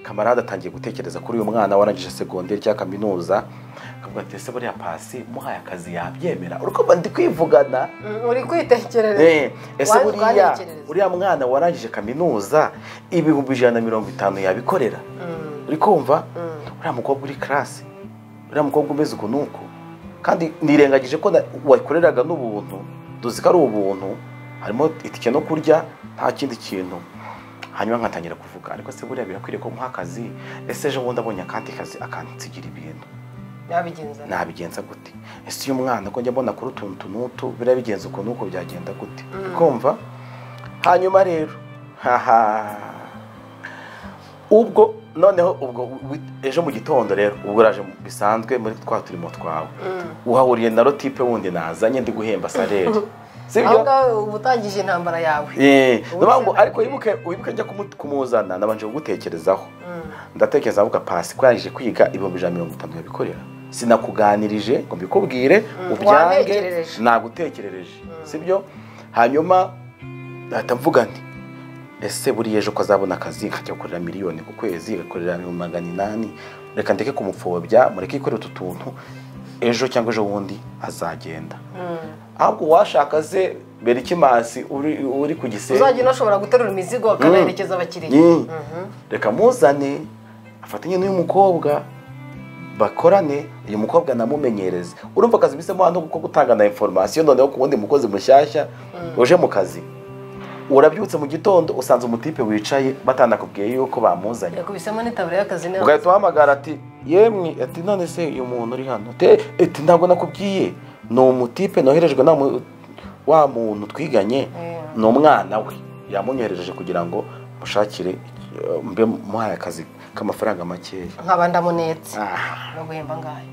kamarade atangiye gutekereza kuri uyu mwana warangije segonderi cyangwa kaminuza akavuga ati ese buriya pasi muhaye akazi yabyemera uriko ndi kwivugana Mm, uri kwitekerereza Eh, ese Wa- buriya wanekerereza. uriya mwana warangije kaminuza ibihumbi ijana na mirongo itanu yabikorera uri kumva uriya mukobwa uri karasi uriya mukobwa umeze uku nuku kandi nirengagije ko na- wakoreraga n'ubuntu duzi ko ari ubuntu harimo itike no kurya nta kindi kintu hanyuma nkatangira kuvuga ariko se buriya birakwiriye ko muha akazi ese ejo bundi abonye akandi kazi akansigira ibintu nabigenza nabigenza gute ese uyu mwana ko njya mbona kuri utuntu tunutu biriya bigenza ukuntu uko byagenda gute kumva hanyuma rero haha ubwo noneho ubwo wi- ejo mu gitondo rero ubwo uraje mu- bisanzwe muri twa turimo twawe uhahuriye na rotipe wundi nazanye ndi guhemba saleri aho sibyo ngaho uba utangije intambara yawe Eh, Ubu niyo mpamvu se- ariko wibuke wibuke njya kumu- kumuzana nabanje kugutekerezaho ndatekereza avuga pasi ko yarangije kwiga ibihumbi ijana na mirongo itanu yabikorera sinakuganirije ngo mbikubwire ubyange wantekerereje. nagutekerereje sibyo hanyuma ahita mvuga nti ese buriya ejo ko azabona akazi akajya gukorera miliyoni ku kwezi agakorera ibihumbi magana inani reka ndeke kumupfobya mureke yikorere utu tuntu ejo cyangwa ejo bundi azagenda ahubwo uwashaka se berikimasi uri, uri ku gisenge uzajya unashobora guterura imizigo akanaherekeza abakiriya Mm. reka muzane afatanye n'uyu mukobwa bakorane uyu mukobwa namumenyereze urumva akazi bisemo hano kuko gutanga na informasiyo noneho ku wundi mukozi mushyashya uje mu kazi urabyutse mu gitondo usanze umutipe wicaye batanakubwiye yuko bamuzanye yakubisemo n'itaburiya y'akazi neza ugahita uhamagara ati yemwe ati none se uyu muntu uri hano te ati ntabwo nakubwiye ni umutipe noherejwe na mu- wa muntu twiganye ni umwana we yamunyohereje kugira ngo mushakire eh, mbe muhaye akazi k'amafaranga makeya nkaba ndamunetse Ah, no guhemba ngayo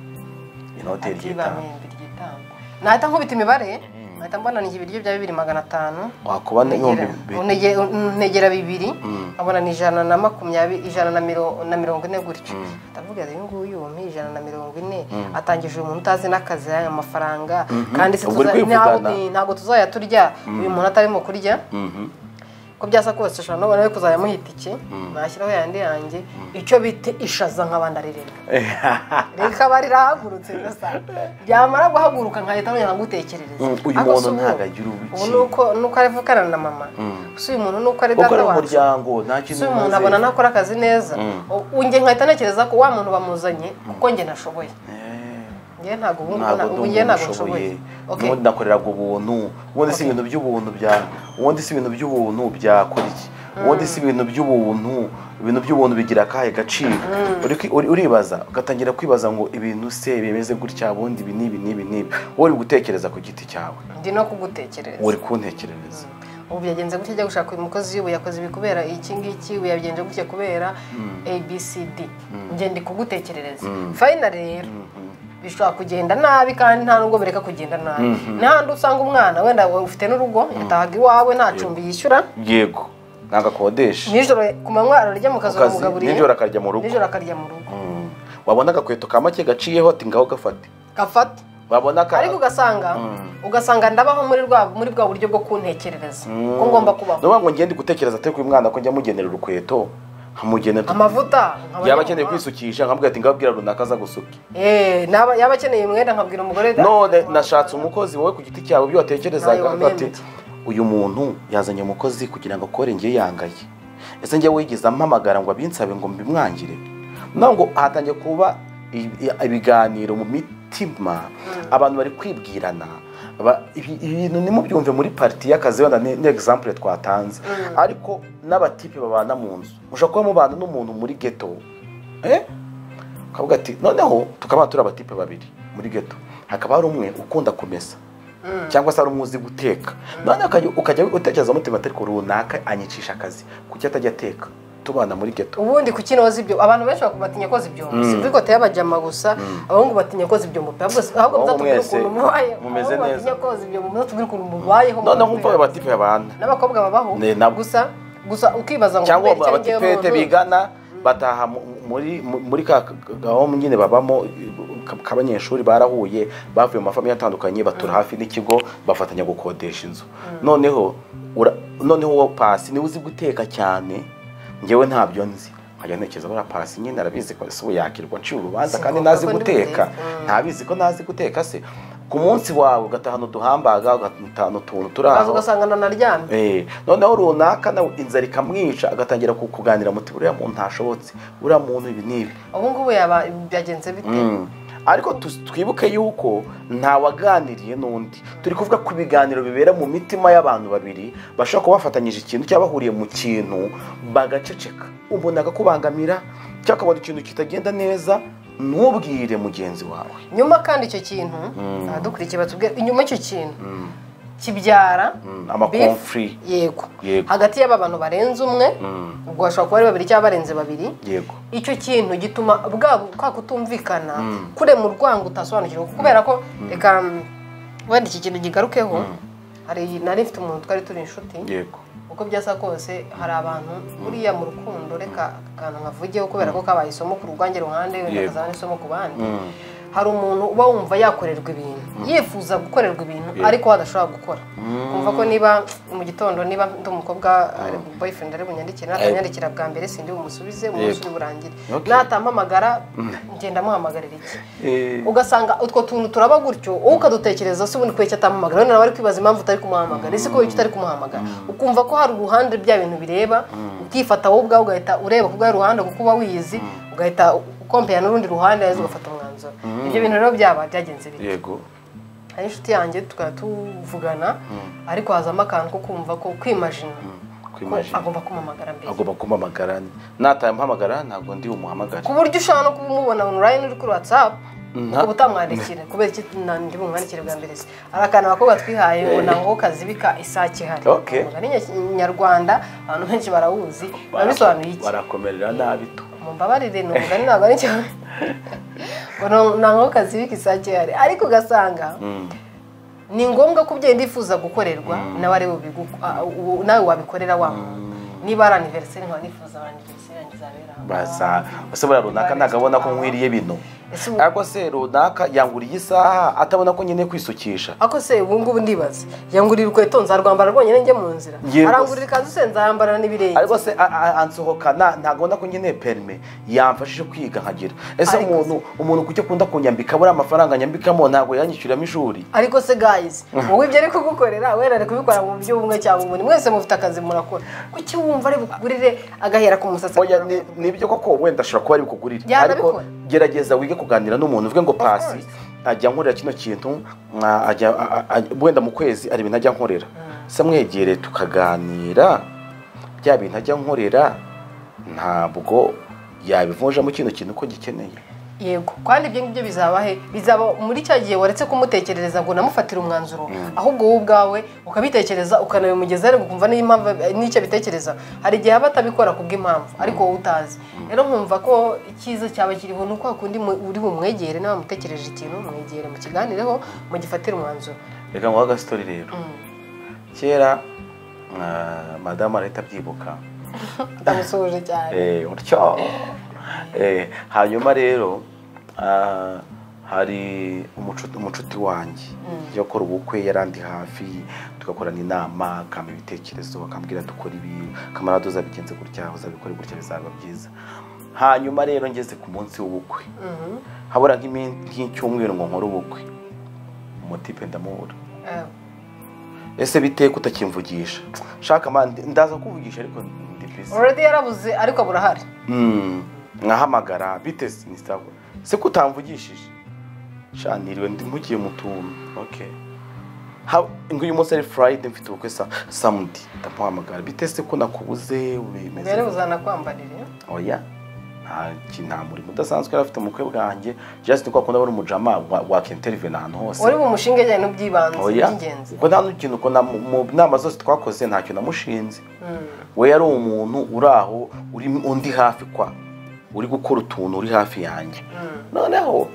inote ati ry'itanu bamwemba iry'itanu nahita nkubita imibare nahita mbona ni ibiryo bya bibiri magana atanu wakuba n'ibihumbi Negera- bibiri unege- unegera bibiri nkabona ni ijana na makumyabiri ijana na miro- na mirongo ine gutyo ndavuga rero uyu nguyu wampa ijana na mirongo ine atangije uyu muntu utazi n'akazi aya mafaranga kandi se Ubwo uri tuza- kwivugana. ntabwo- ntabwo tuzayaturya uyu muntu atarimo kurya ko byasa kose ushobora no kubona kuzajya amuha itike nashyiraho yandi yanjye icyo bita ishaza nk'abandi aririmba reka bari rahagurutse gusa byamara guhaguruka nkahita nongera ngutekerereza Mm, uyu Ariko muntu si ubu. ntabwo agira ubukene. ubu nuko nuko ari vukana na mama si uyu muntu nuko ari kuko ari data wacu umuryango nta kintu si uyu muntu umaze. abona nakora akazi neza U- njye nkahita ntekereza ko wa muntu bamuzanye kuko njye nashoboye Eh. njye ntabwo ubu ntabwo ngubu- ndi ubu njye umuntu ntabwo ushoboye nshoboye Okay. ubundi nakoreraga ubuntu ubundi si ibintu by'ubuntu bya ubundi si ibintu by'ubuntu byakora iki ubundi si ibintu by'ubuntu ibintu by'ubuntu bigira akahe gaciro Uri kwi- uri- uribaza ugatangira kwibaza ngo ibintu se bimeze gutya ubundi ibi n'ibi n'ibi n'ibi wowe uri gutekereza ku giti cyawe ndi no kugutekereza uri kuntekerereza ubu byagenze gutya ajya gushaka uyu mukozi ubu yakoze ibi kubera iki ngiki ubu yabigenje gutya kubera abcd njye ndi kugutekerereza fayina rero bishobora kugenda nabi kandi nta nubwo bireka kugenda nabi n'ahandi usanga umwana wenda ufite n'urugo yatahaga iwawe nta cumbi yishyura yego ntabwo akodesha nijoro ku manywa ararya mu kazi Ku kazi, uramugaburiye nijoro akarya mu rugo. nijoro akarya mu rugo Mm. wabona agakweto ka make gaciyeho ati ngaho gafate gafata wabona ka- ariko ugasanga ugasanga ndabaho muri rwa muri bwa buryo bwo kuntekerereza ko ngomba kubaho ni ukuvuga ngo ngende gutekereza atari ku mwana ko njya mugenera urukweto nkamugenera amavuta nkaba yaba akeneye nywa. kwisukisha nkamubwira ati ngabwira runaka aza gusuka Eh, naba yaba akeneye umwenda nkabwira umugore none nashatse umukozi wowe ku giti cyawe ibyo watekerezaga Ntayo avuga ati wamwemeye. uyu muntu yazanye umukozi kugira ngo akore ngewe yangaye ese njye wigeze ampamagara ngo abinsabe ngo mbimwangire nawe ngo hatangiye kuba i- i- ibiganiro mu mitima abantu bari kwibwirana ba- ibi- ibintu ntimubyumve muri pariti y'akazi wenda ni ni example twatanze ariko n'abatipe babana mu nzu ushobora kuba mubana n'umuntu muri geto eh? ukavuga ati noneho tukaba turi abatipe babiri muri geto hakaba hari umwe ukunda kumesa cyangwa se ari umwe uzi guteka noneho ukajya- ukajya utekereza umutima ati ariko runaka anyicisha akazi kuki atajya ateka tubana muri geto ubundi ku kino zibyo abantu benshi batinya ko zibyumva si kuri kote y'abajama gusa abahungu batinya ko zibyumva ahubwo ahubwo Abahungu muzatubwire ukuntu mwese mubayeho mumeze Abahungu neza. batinya ko zibyumva muzatubwire ukuntu mubayeho noneho mu nkumva ayo mupira. batipe babana n'abakobwa babaho Ne, nabo. gusa gusa ukibaza ngo cyangwa kubera iki njyewe abatipete muntu- bigana bataha mu- muri mu- muri ka gahombo nyine babamo ka- k'abanyeshuri barahuye bavuye mu mafamiye atandukanye batura hafi n'ikigo bafatanya gukodesha inzu noneho ura- noneho uwo pasi niwe uzi guteka cyane njyewe ntabyo nzi nkajya ntekereza buriya pasi nyine arabizi ko se ubu yakirwa nciye urubanza Si kandi ngombwa ntazi ko ndi guteka burizi. Mm. ntabizi ko ntazi guteka se ku munsi wawe ugatahana uduhambaga ugatahana utuntu turi ukaza aho ugasanga nanaryamye Eh, noneho runaka nawe inzara ikamwica agatangira ku- kuganira muti buriya muntu ntashobotse buriya muntu ibi n'ibi ubu ngubu yaba byagenze bite Mm. ariko tu- twibuke yuko ntawaganiriye n'undi turi kuvuga ku biganiro bibera mu mitima y'abantu babiri bashobora kuba bafatanyije ikintu cyangwa bahuriye mu kintu bagaceceka umuntu akakubangamira cyangwa ukabona ikintu kitagenda neza ntubwire mugenzi wawe nyuma kandi icyo kintu abadukurikiye batubwira inyuma icyo kintu kibyara Mm, beef, amakonfuri yego Yego. hagati y'aba bantu barenze umwe ubwo bashobora kuba ari babiri cyangwa barenze babiri yego icyo kintu gituma bwa kwa kutumvikana kurema urwango utasobanukirwa kubera ko reka mm, wenda iki kintu kigarukeho hari nari mfite umuntu twari turi inshuti yego uko byasa kose hari abantu buriya mu rukundo reka akantu nkavugeho kubera ko kabaye isomo ku rwange ruhande wenda Yego. kazaba n'isomo ku bandi hari umuntu uba wumva yakorerwa ibintu yifuza gukorerwa ibintu ariko adashobora gukora kumva ko niba mu gitondo niba ndi umukobwa ari boyfriend ari bunyandikire natanyandikira bwa mbere sindi bumusubize umunsi uri burangire Okay. natampamagara ngenda muhamagarira iki Eh, ugasanga utwo tuntu turaba gutyo wowe ukadutekereza se ubundi kubera icyo atamuhamagara wenda nawe ari kwibaza impamvu utari kumuhamagara ese kubera icyo utari kumuhamagara ukumva ko hari uruhande bya bintu bireba ukifata wowe ubwawe ugahita ureba ku bwawe ruhande kuko uba wiyizi ugahita ukompeya n'urundi ruhande heza ugafata umwanzuro ibyo bintu rero byaba byagenze bite yego hari inshuti yanjye tukaba tuvugana ariko hazamo akantu ko kumva ko kwimajina ko kwimajina. agomba kumuhamagara mbere agomba kumpamagara natampamagara ntabwo ndi bumuhamagare ku buryo ushobora no kumubona online uri kuri whatsapp Nta- ukaba utamwandikira kubera iki nandi bumwandikire bwa mbere se hari akantu abakobwa twihaye ngo nango kazibika isake hari Okay. umugani nya- nyarwanda abantu benshi barawuzi babisobanuye iki barakomerera nabi tu mumbabarire ni umugani ntabwo ari cyo ngo nango kazibika isake hari ariko ugasanga ni ngombwa ko ubyeyi ndifuza gukorerwa nawe ari bubigu- a- u- nawe wabikorera wa muntu niba ari aniveriseri nkaba nifuza abantu aniveriseri yanjye izabera aha baza ese buriya runaka nagabona ko nkwiriye bino Ese ubu- ariko se runaka yanguriye isaha atabona ko nkeneye kwisukisha ako se ubu ngubu ndibaza yangurira urukweto nzarwambara rwonyine njye mu nzira Yego. arangurira ikanzu se nzambara n'ibirenge ariko se a- a- ansohokana ntagomba ko nkeneye perime yamfashije kwiga nkagira ese Ariko se- umuntu umuntu kuki akunda kunyambika buriya amafaranga anyambikamo ntabwo yanyishyuramo ishuri ariko se guys wowe ibyo ari kugukorera wera ari kubikora mu buryo bumwe cyangwa ubundi mwese mufite akazi murakora kuki wumva ari bukugurire agahera ku musatsi Oya, ni- ni ibyo koko wenda ashobora kuba ari bukugurire ariko Yanabikora. gerageza wige kuganira n'umuntu uvuge ngo pasi ajya nkorera kino kintu mwa- ajya- a- a- a- wenda mu kwezi hari ibintu ajya nkorera se mwegere tukaganira bya bintu ajya nkorera ntabwo yabivunjamo kino kintu ko gikeneye yego kandi ibyo ngibyo bizaba he bizaba muri cya gihe waretse kumutekerereza ngo unamufatire umwanzuro ahubwo wowe ubwawe ukabitekereza ukanabimugeza ariko ukumva n'impamvu n'icyo abitekereza hari igihe aba atabikora kubw'impamvu ariko wowe utazi rero nkumva ko icyiza cyaba kiriho ni uko hakundi mu- uri bumwegere nawe wamutekereje ikintu mwegere mukiganireho mugifatire umwanzuro reka nguhe agasitori rero kera ah, madamu arahita abyibuka ndamusoje cyane Eh, gutyo Eh, hanyuma rero ah, hari umucu- umucuti wanjye yo gukora ubukwe yarandi hafi tugakorana inama akampa ibitekerezo akambwira dukora ibi kamarade uzabigenze gutya uzabikora gutya bizaba byiza hanyuma rero ngeze ku munsi w'ubukwe habura nk'imin- nk'icyumweru ngo nkore ubukwe umutipe ndamubura Eh, ese bite kutakimvugisha shaka man ndaza kuvugisha ariko ndi busy already yarabuze ariko burahari Mm, nkahamagara bite se- ni sawa se ko utamvugishije shaniriwe ndi mugiye mutumye okay Ha- ngo uyu munsi ari friday mfite ubukwe sa samedi ndamuhamagara bitese ko nakubuze ubimeze mbere buzanakwambarire oya nta ki- nta murimo udasanzwe yari afite umukwe bwanjye just ni kwa kundi abona umujama wakenterinve ahantu hose uri bumushinge ajyanye n'ubyibanze oya by'ingenzi ubwo nta n'ikintu uko na- mu- mu nama zose twakoze ntacyo namushinze we yari umuntu uri aho uri undi hafi kwa uri gukora utuntu uri hafi yanjye noneho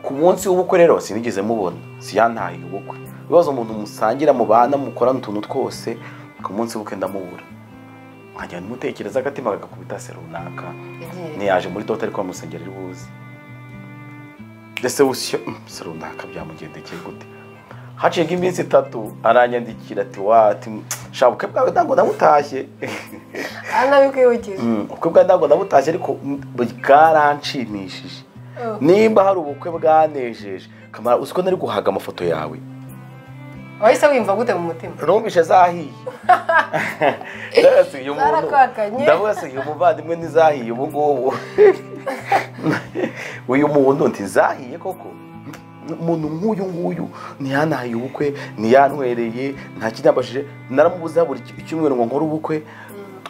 ku munsi w'ubukwe rero sinigeze mubona siyantaye ubukwe ibibazo umuntu musangira mubana mukorana utuntu twose ku munsi w'ubukwe ndamubura nkajya mutekereza agatima kagakubita se runaka Yagiye. ntiyaje muri dote ariko amusengera iri buze ndetse bushyo se runaka byamugendekeye gute haciyeho iminsi itatu aranyandikira ati wati shabuke bwawe ntabwo namutashye anabikwibukije ubukwe bwa ntabwo namutashye ariko mm, bwaranshimishije Oh. nimba hari ubukwe bwanejeje kamara uzi ko nari guhaga amafoto yawe wahise wiyumva gute mu mutima numvishe zahiye Ndavuga uyu muntu- Zarakwakanye. ndavuga se uyu muvandimwe ntizahiye ubu ngubu uyu muntu ntizahiye koko umuntu nk'uyu nguyu ntiyanahaye ubukwe ntiyantwereye nta kinyambashije naramubuza buri ki- icyumweru ngo nkore ubukwe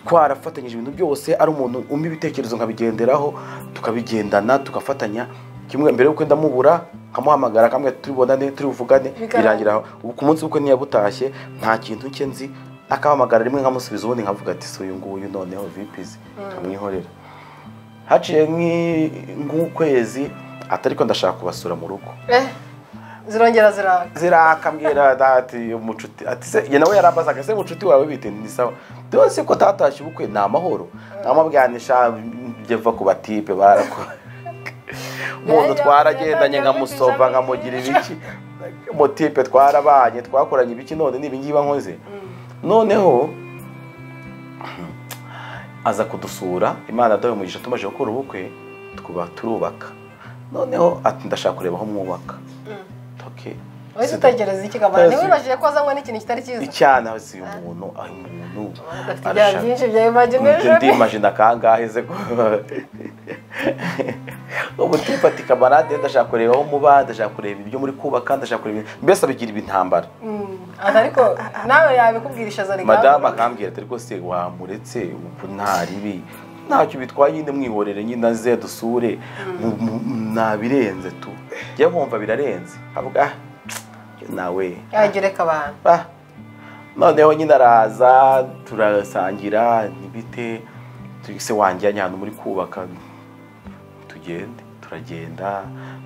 twarafatanyije ibintu byose ari umuntu umpa ibitekerezo nkabigenderaho tukabigendana tugafatanya kimwe mbere y'uko ndamubura nkamuhamagara kamwe turibonane turibuvugane Bikarangira. birangira aho ubu ku munsi w'ubukwe ntiyabutashye nta kintu cye nzi akahamagara rimwe nkamusubiza ubundi nkavuga ati si uyu nguyu noneho vipizi nkamwihorera haciye nk'i- nk'ukwezi atari ko ndashaka kubasura mu rugo Eh, zirongera ziraka zirakambwira ati umucuti ati se ye nawe yarambazaga se mucuti wawe bite ni sawa byose ko tatashye ubukwe ni amahoro nkamubwanisha jeva ku batipe barakora umuntu twaragendanye nkamusova nkamugira ibiki motipe twarabanye twakoranye ibiki none ni ibingibi nkoze noneho aza kudusura imana dawe umugisha tumaze gukora ubukwe twuba turubaka noneho ati ndashaka kureba aho mwubaka okay wahise utekereza iki kamara Utazi. ntiwibajije ko wazanywe n'ikintu kitari cyiza icyana si uyu muntu ayo muntu udafite ibyaha byinshi bya Ndi- imagination ndimagina kangahe se ko ubu tifata ikamarade ndashaka kureba aho muba ndashaka kureba ibyo muri kubaka ndashaka kureba ibintu- mbese abigira ibintambara Aha, ariko nawe yabikubwirisha azana madamu akambwira ati ariko se wamuretse ubu nta ribi ntacyo bitwaye nyine mwihorere nyine aze dusure mu- mu- nabirenze tu njye nkumva birarenze avuga ah, nawe yagereka abantu Ah, noneho nyine araza turasangira nibite se wanjye yajya ahantu muri kubaka tugende turagenda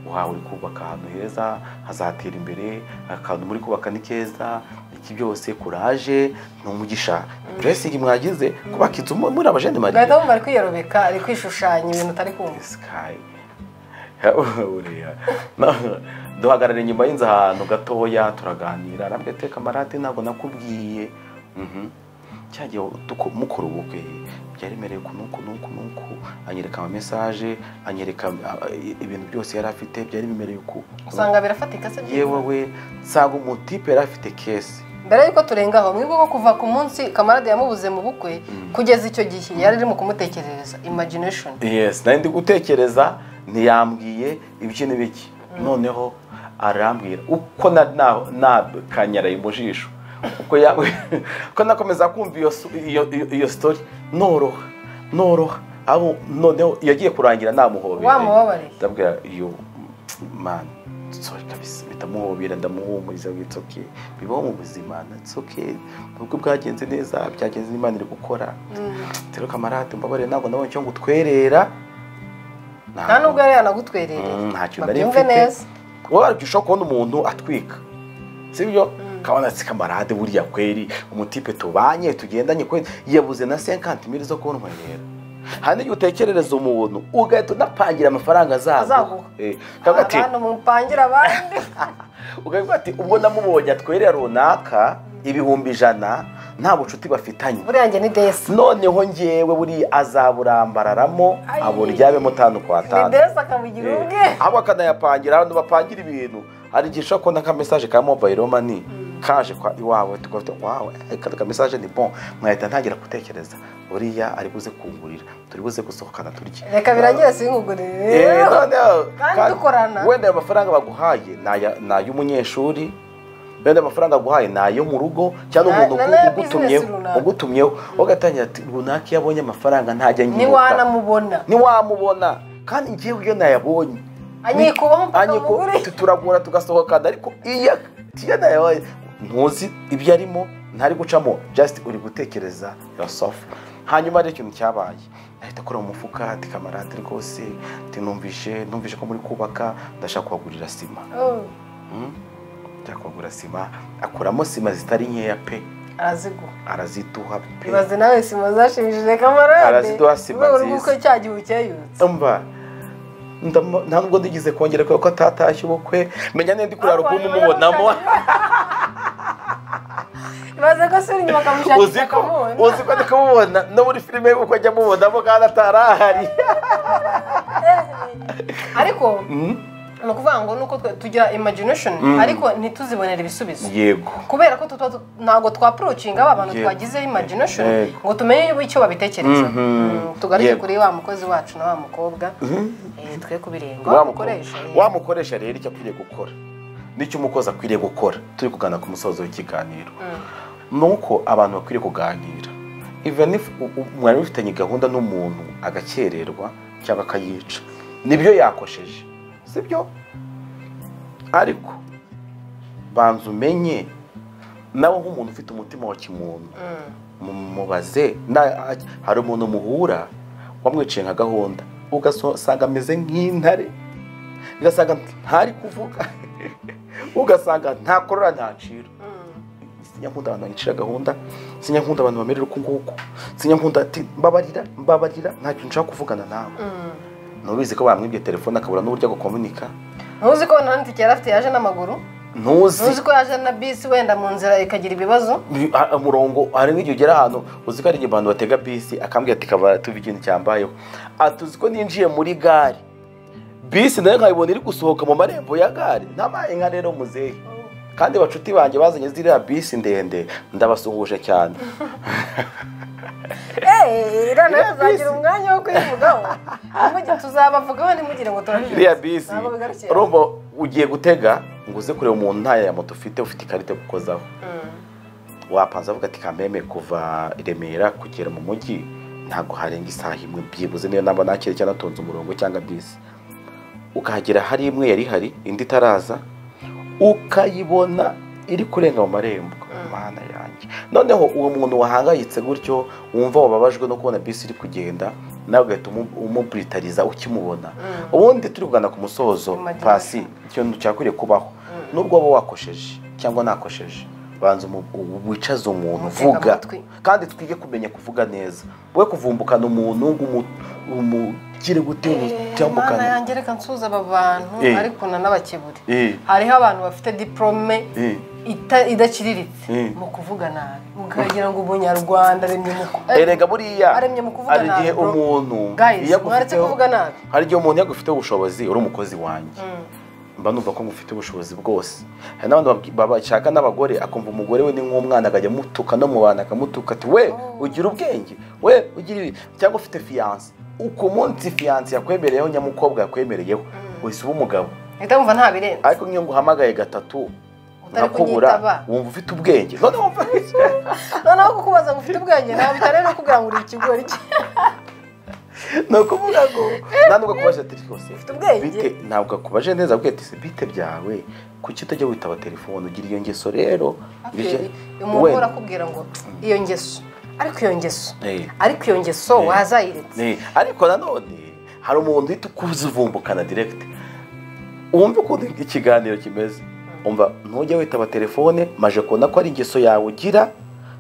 uhawe uri kubaka ahantu heza hazatera imbere akantu muri kubaka ni keza iki byose kuraje ni umugisha puresingi mwagize kubaka inzu mu- muri abajene mariya ugahita wumva ari kwiyarobeka ari kwishushanya ibintu utari kumva sky buriya No, duhagarara inyuma y'inzu ahantu gatoya turaganira arambwira ati kamarade ntabwo nakubwiye Mhm. cya gihe duko- mukora ubukwe byaremereye uku nuku nuku nuku anyereka ama message anyereka ah, ibintu byose yari afite byari bimereye uku usanga birafatika se yewe we nsanga umutipe yari afite kese mbere yuko turenga aho mwibuke ko kuva ku munsi kamarade yamubuze mu bukwe kugeza icyo gihe yari irimo kumutekerereza imagination yes nari ndi gutekereza ntiyambwiye ibiki n'ibiki noneho arambwira uko na- na- nakanyaraye mu jisho uko ya- uko nakomeza kumva iyo su- iyo- iyo- iyo story noroha noroha abo noneho yagiye kurangira namuhobeye Wamubabariye. ndabwira iyo mani sorry kabisa bitamuhobera ndamuhumuriza ngo it's okay bibaho mu buzima it's okay nubwo bwagenze neza byagenze n'imana iri gukora rero kamarade mbabarire ntabwo nabonye icyo ngutwerera nta nubwo yari yanagutwerereye Mm, ntacyo nari babyumve mfite. neza wowe warabyo ushobora kubona umuntu atwika sibyo kabona ati kamarade buriya kweri umutipe tubanye tugendanye kweri yabuze na senkanti mili zo kuntwerera hari n'igihe utekerereza umuntu ugahita unapangira amafaranga azaguha Azaguha. Eh, ukavuga ati abantu mupangira abandi ukavuga ati ubwo namubonye atwerera runaka ibihumbi ijana nta bucuti bafitanye buriya njye ni desi noneho ngewe buriya azaburambararamo Ayi. aburyamemo tanu kwa ni tanu desi akamugira ubwe ahubwo akanayapangira abantu bapangira ibintu hari igihe ushobora kubona nka mesaje ka mobayiro mani kaje kwa iwawe tukavuga wawe reka reka mesaje ni bon nkahita ntangira gutekereza uriya ari buze kungurira turi buze gusohokana turye reka birangira Eh, sinkugurire noneho, kandi ka- dukorana. wenda ayo mafaranga baguhaye ni aya- ni ay'umunyeshuri wenda amafaranga baguhaye ni ayo mu rugo cyangwa Na- umuntu na- na ya ugutumyeho business runaka. ugutumyeho ugatangira ati runaka iyo abonye amafaranga ntajya nyibuka ntiwanamubona ntiwamubona kandi ngewe iyo nayabonye anyikubaho mpaka anyikubaho, mugure. tu- turagura tugasohokana ariko iyo iyo nayabonye ntuzi ibyo arimo ntari gucamo just uri gutekereza yourself hanyuma hari ikintu cyabaye ahita akora mu mufuka ati kamarade rwose ati numvishe numvishe ko muri kubaka ndashaka kubagurira sima Oh, Mm? ndashaka kubagurira sima akuramo sima zitari nkeya pe arazigura araziduha pe ibaze nawe sima zashimishije kamarade Araziduha sima Mu rwego rw'uko nziza. cya gihe ukeyutse umva ndamo- nta nubwo ndigeze kongera kubera ko atatashye ubukwe menya nenda kuri alubumu umubonamo ibaze ko sura inyuma uzi akamushakisha ko akamubona uzi ko ndi kumubona no muri filime y'ubukwe ajya amubonamo kandi atarahari ariko ni ukuvuga ngo nuko twe tugira imagination ariko ntituzibonere ibisubizo yego kubera ko tuba tu- ntabwo twapurocinga ba bantu Yego. twagize imagination Yego. ngo tumenye icyo babitekerezaho Mm, tugaruke Yego. kuri wa mukozi wacu na wa mukobwa Eh, twe ku birenge Wa wa muko- mukoresha eh. wa mukoresha rero icyo akwiriye gukora n'icyo umukozi akwiriye gukora turi kuganira ku musozo w'ikiganiro ni uko abantu bakwiriye kuganira even if u- u- mwari mufitanye gahunda n'umuntu agakererwa cyangwa akayica nibyo yakosheje sibyo ariko banza umenye nawe nk'umuntu ufite umutima wa kimuntu mumubaze na- hari umuntu muhura wamwiciye nka gahunda ugasanga ameze nk'intare ugasanga ntari kuvuga ugasanga nta korora nta sinyankunda abantu banicira gahunda sinyankunda abantu bamerera uku nguku sinyankunda ati mbabarira mbabarira ntacyo nshaka kuvugana nawe ntubizi ko bamwibye telefone akabura n'uburyo agukomunika ntuzi ko nta ntike yari afite yaje n'amaguru ntuzi ntuzi ko yaje na bisi wenda mu nzira ikagira ibibazo Bi- a- umurongo hari nk'igihe ugera ahantu uzi ko hari igihe abantu batega bisi akambwira ati kabara tuve ikintu cyambayeho ati uzi ko ninjiye muri gare bisi nayo nkayibona iri gusohoka mu marembo ya gare ntabaye nka rero muzehe kandi bacuti banjye bazanye ziriya bisi ndende ndabasuhuje cyane eee nawe rero tuzagira bisi. umwanya wo kuyivugaho Ntimugire- tuzabavugaho ntimugire ngo turabije iriya bisi ntabwo bigarukira urumva ugiye gutega ngo uze kureba umuntu nta ya moto ufite ufite ikarita yo gukozaho wapanza avuga ati kameme kuva i remera kugera mu mujyi ntabwo harenga isaha imwe byibuze niyo namba nakira cyangwa natonze umurongo cyangwa bisi ukahagera hari imwe yari ihari indi itaraza ukayibona iri kurenga mu marembo mana yanjye noneho uwo muntu wahangayitse gutyo wumva wababajwe no kubona bisi iri kugenda nawe ugahita umu- umubritariza ukimubona ubundi turi kugana ku musozo Imagination. pasi ikintu cyakwiriye kubaho nubwo waba wakosheje cyangwa nakosheje banza umu- u- wicaze umuntu Umutega vuga amatwi. kandi twige kumenya kuvuga neza we kuvumbukana umuntu ngo umu- umugire gute mana cyambukana yanjye reka nsuza aba bantu Eh. ariko nanabakebure Eh. hariho abantu bafite diporome Eh. ita- idaciriritse Eh. mu kuvuga nabi ukagira ngo ubunyarwanda aremye mu ku- erega buriya aremye mu kuvuga hari igihe nabi, bro. umuntu Guys, iyo agufiteho- mwaretse kuvuga nabi. hari igihe umuntu yagufiteho ubushobozi uri umukozi wanjye mba numva ko mufite ubushobozi bose hari n'abantu babwi- bashaka n'abagore akumva umugore we ni nk'umwana akajya amutuka no mu bantu akamutuka ati we ugira ubwenge we ugira ibi cyangwa ufite fiyanse ku munsi fiyanse yakwemereyeho nyamukobwa yakwemereyeho wese uba umugabo ahita wumva nta birenze ariko nk'iyo nguhamagaye gatatu Utari kunyitaba. nkakubura wumva ufite ubwenge noneho wumva noneho kukubaza ngo ufite ubwenge nta bitare no kugira ngo uri ikigori cye ni ukuvuga ngo nta nubwo kubaje ati rwose Ufite ubwenge. bite ntabwo akubaje neza abwiye ati "Se bite byawe kuki utajya witaba telefone ugira iyo ngeso rero Akeli, we umuntu uhora akubwira ngo iyo ngeso ariko iyo ngeso Eh. ariko iyo ngeso Eh. wazayiretse Ni- ariko nanone hari umuntu uhita ukuzivumbukana direct wumve ukuntu ikiganiro kimeze umva ntujya witaba telefone maje kubona ko ari ingeso yawe ugira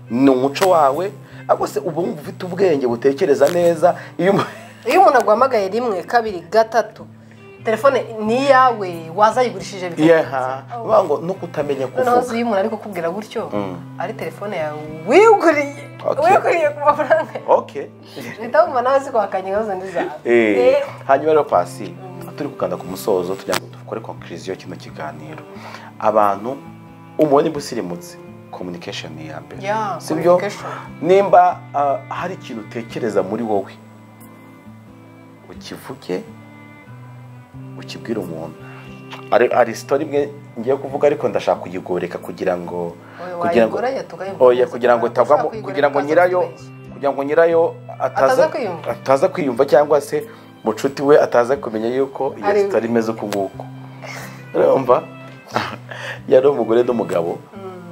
ni umuco wawe ariko se uba wumva ufite ubwenge butekereza neza iyo umu- iyo umuntu aguhamagaye rimwe kabiri gatatu telefone ni iyawe wazayigurishije yeha bavuga ngo no kutamenya noneho kuvuga uzi iyo umuntu ari kukubwira gutyo ari telefone yawe wiguriye Okay. wiguriye ku mafaranga yawe okay leta wumva nawe si kwakanya ibibazo ndi zawe Eh, Eh, hanyuma rero pasi turi kugana ku musozo tugira ngo dukore konkiriziyo kino kiganiro abantu umubonye busirimutse kominikasheni ni iya mbere Yeah, si byo communication. nimba ah, hari ikintu utekereza muri wowe ukivuge ukibwira umuntu hari hari sitori imwe ngiye kuvuga ariko ndashaka kuyigoreka kugira ngo Oya, kugira ngo wayigoreye tukayivuga. oya kugira ngo itagwamo Ushaka kuyigoreka kugira ngo utaza nyirayo kwibeshya. kugira ngo nyirayo ataza Ataza kwiyumva. ataza kwiyumva cyangwa se mucuti we ataza kumenya yuko iyo Ari- sitori imeze uku nguku urumva yari umugore n'umugabo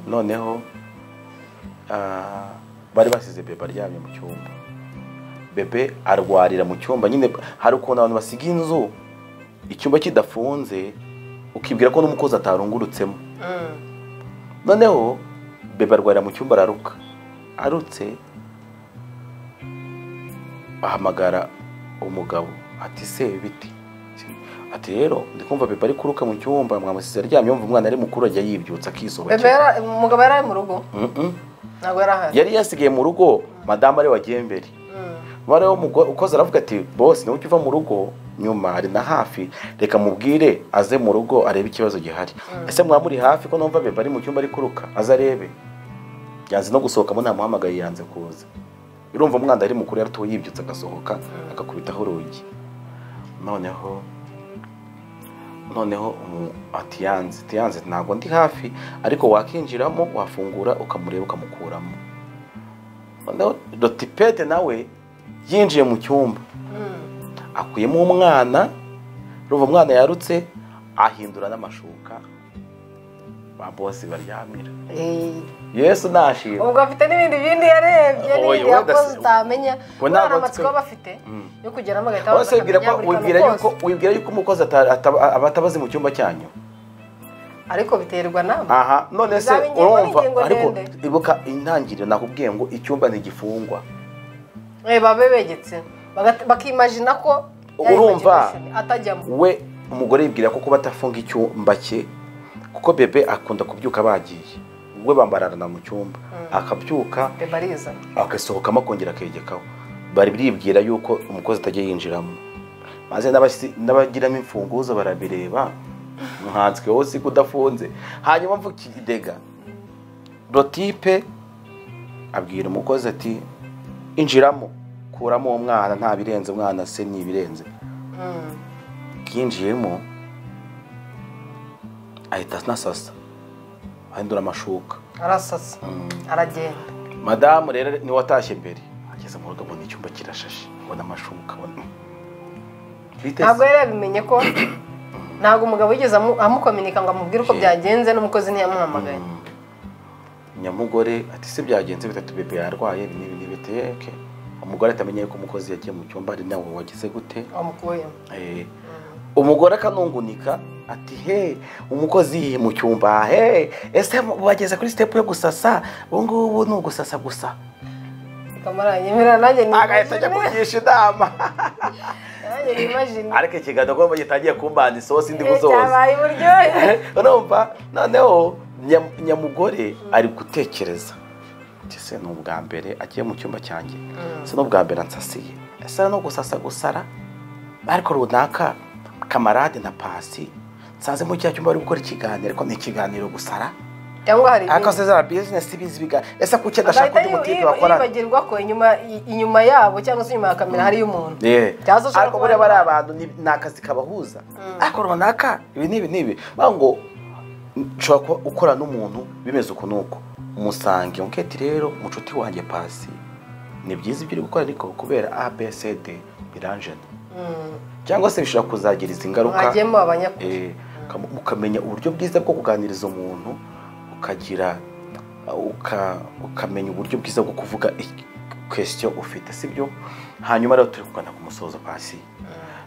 noneho ah, bari basize bebe aryamye mu cyumba bebe arwarira mu cyumba nyine hari ukuntu abantu basiga inzu icyumba kidafunze ukibwira ko n'umukozi atarungurutsemo Mm. noneho bebe arwarira mu cyumba araruka arutse ahamagara umugabo ati se biti ati rero ndi kumva bebe ari kuruka mu cyumba mwamusize aryamye yumva umwana ari mukuru ajya yibyutsa Bebe akisohokera yara- umugabo yari ari mu rugo Mm-mm. ntabwo yari ahari yari yasigaye mu rugo madamu ari wagiye mbere Mm. noneho umugore ukoze aravuga ati bose niba ukiva mu rugo nyuma ari na hafi reka mubwire aze mu rugo arebe ikibazo gihari ese mwaba muri hafi ko numva beba ari mu cyumba ari kuruka aze arebe yanze no gusohokamo ntamuhamagaye yanze kuza urumva umwana ari mukuru yaratuwe yibyutse agasohoka agakubitaho urugi noneho noneho umu- ati yanze ati yanze ntabwo ndi hafi ariko wakinjiramo wafungura ukamureba ukamukuramo noneho dotipete nawe yinjiye mu cyumba Mm. akuyemo umwana ruva umwana yarutse ahindura n'amashuka ba bose baryamira Eh, yesu nashima ubwo afite n'ibindi bindi yarebye Oya, n'ibindi wenda yakoze si- utamenya Bo kubera ntabwo amatsiko twe- baba bafite yo kugeramo agahita wese baza wibwira akamenya ko- buri wibwira kantu yuko kose. wibwira yuko umukozi ata- ataba- aba atabazi mu cyumba cyanyu ariko biterwa nawe aha none se Zaba ingingo urumva n'ingingo ariko ndende. ibuka intangiriro nakubwiye ngo icyumba ntigifungwa Eh, baba begetse Bagat- bakimagina ko ya Urumva? imagination atajyamo we umugore yibwira ko kuba atafunga icyumba cye kuko bebe akunda kubyuka bagiye we bambararana mu cyumba akabyuka beba ariza agasohokamo akongera akegekaho bari biribwira yuko umukozi atajya yinjiramo maze n'abasi- n'abagiramo imfunguzo barabireba nkanswe wowe si kudafunze hanyuma mvuga ikidega rotipe abwira umukozi ati injiramo kuramo uwo mwana nta birenze umwana se ni ibirenze yinjiyemo ahita anasasa ahindura amashuka arasasa aragenda madamu rero niwe watashye mbere ageze mu rugo abona icyumba kirashashe abona amashuka abona Biteze. ntabwo yari yabimenye ko ntabwo umugabo yigeze amu- amukominika ngo amubwire uko Yeah. byagenze n'umukozi ntiyamuhamagaye nyamugore ati se byagenze bitatu bebe yarwaye ibi n'ibi n'ibi ati yeke umugore atamenye yuko umukozi yagiye mu cyumba ari nawe wagize gute amukuyemo Eh, umugore akanungunika ati he umukozi yihe mu cyumba he ese mu- wageze kuri sitepu yo gusasa ubu ngubu ni ugusasa gusa kamaranyemera nanjye agahita ajya nimajine kugisha inama nanjye nimajine ariko ikiganiro ko gitangiye kumbana isosi ndi Eh, buzoza cyabaye uburyohe urumva noneho nyam- nyamugore ari gutekereza Ati, ese ni ubwa mbere agiye mu cyumba cyanjye ese ni ubwa mbere ansasiye ese no gusasa gusara ariko runaka kamarade na pasi nsanze mu cya cyumba bari gukora ikiganiro ariko ni ikiganiro gusara cyangwa hari ariko ibindi se za bizinesi bizi biga ese kuki adashaka undi agahita mutipe bakorana yibagirwa ko inyuma i- inyuma yabo cyangwa se inyuma ya kamera hariyo umuntu Yeah. Cyangwa se ariko ushobora buriya kuba- bari abantu ni ni akazi kabahuza ariko runaka ibi n'ibi n'ibi bavuga ngo nshobora kuba ukora n'umuntu bimeze uku n'uku umusange unketi rero mucuti wanjye pasi ni byiza ibyo uri gukora ariko kubera abcd biranjena cyangwa se bishobora kuzagiriza ingaruka mwagiyemo abanyakuri Eh, ukam- ukamenya uburyo bwiza bwo kuganiriza umuntu ukagira uka- ukamenya uburyo bwiza bwo kuvuga kwesitiyo ufite sibyo hanyuma rero turi kugana ku musozo pasi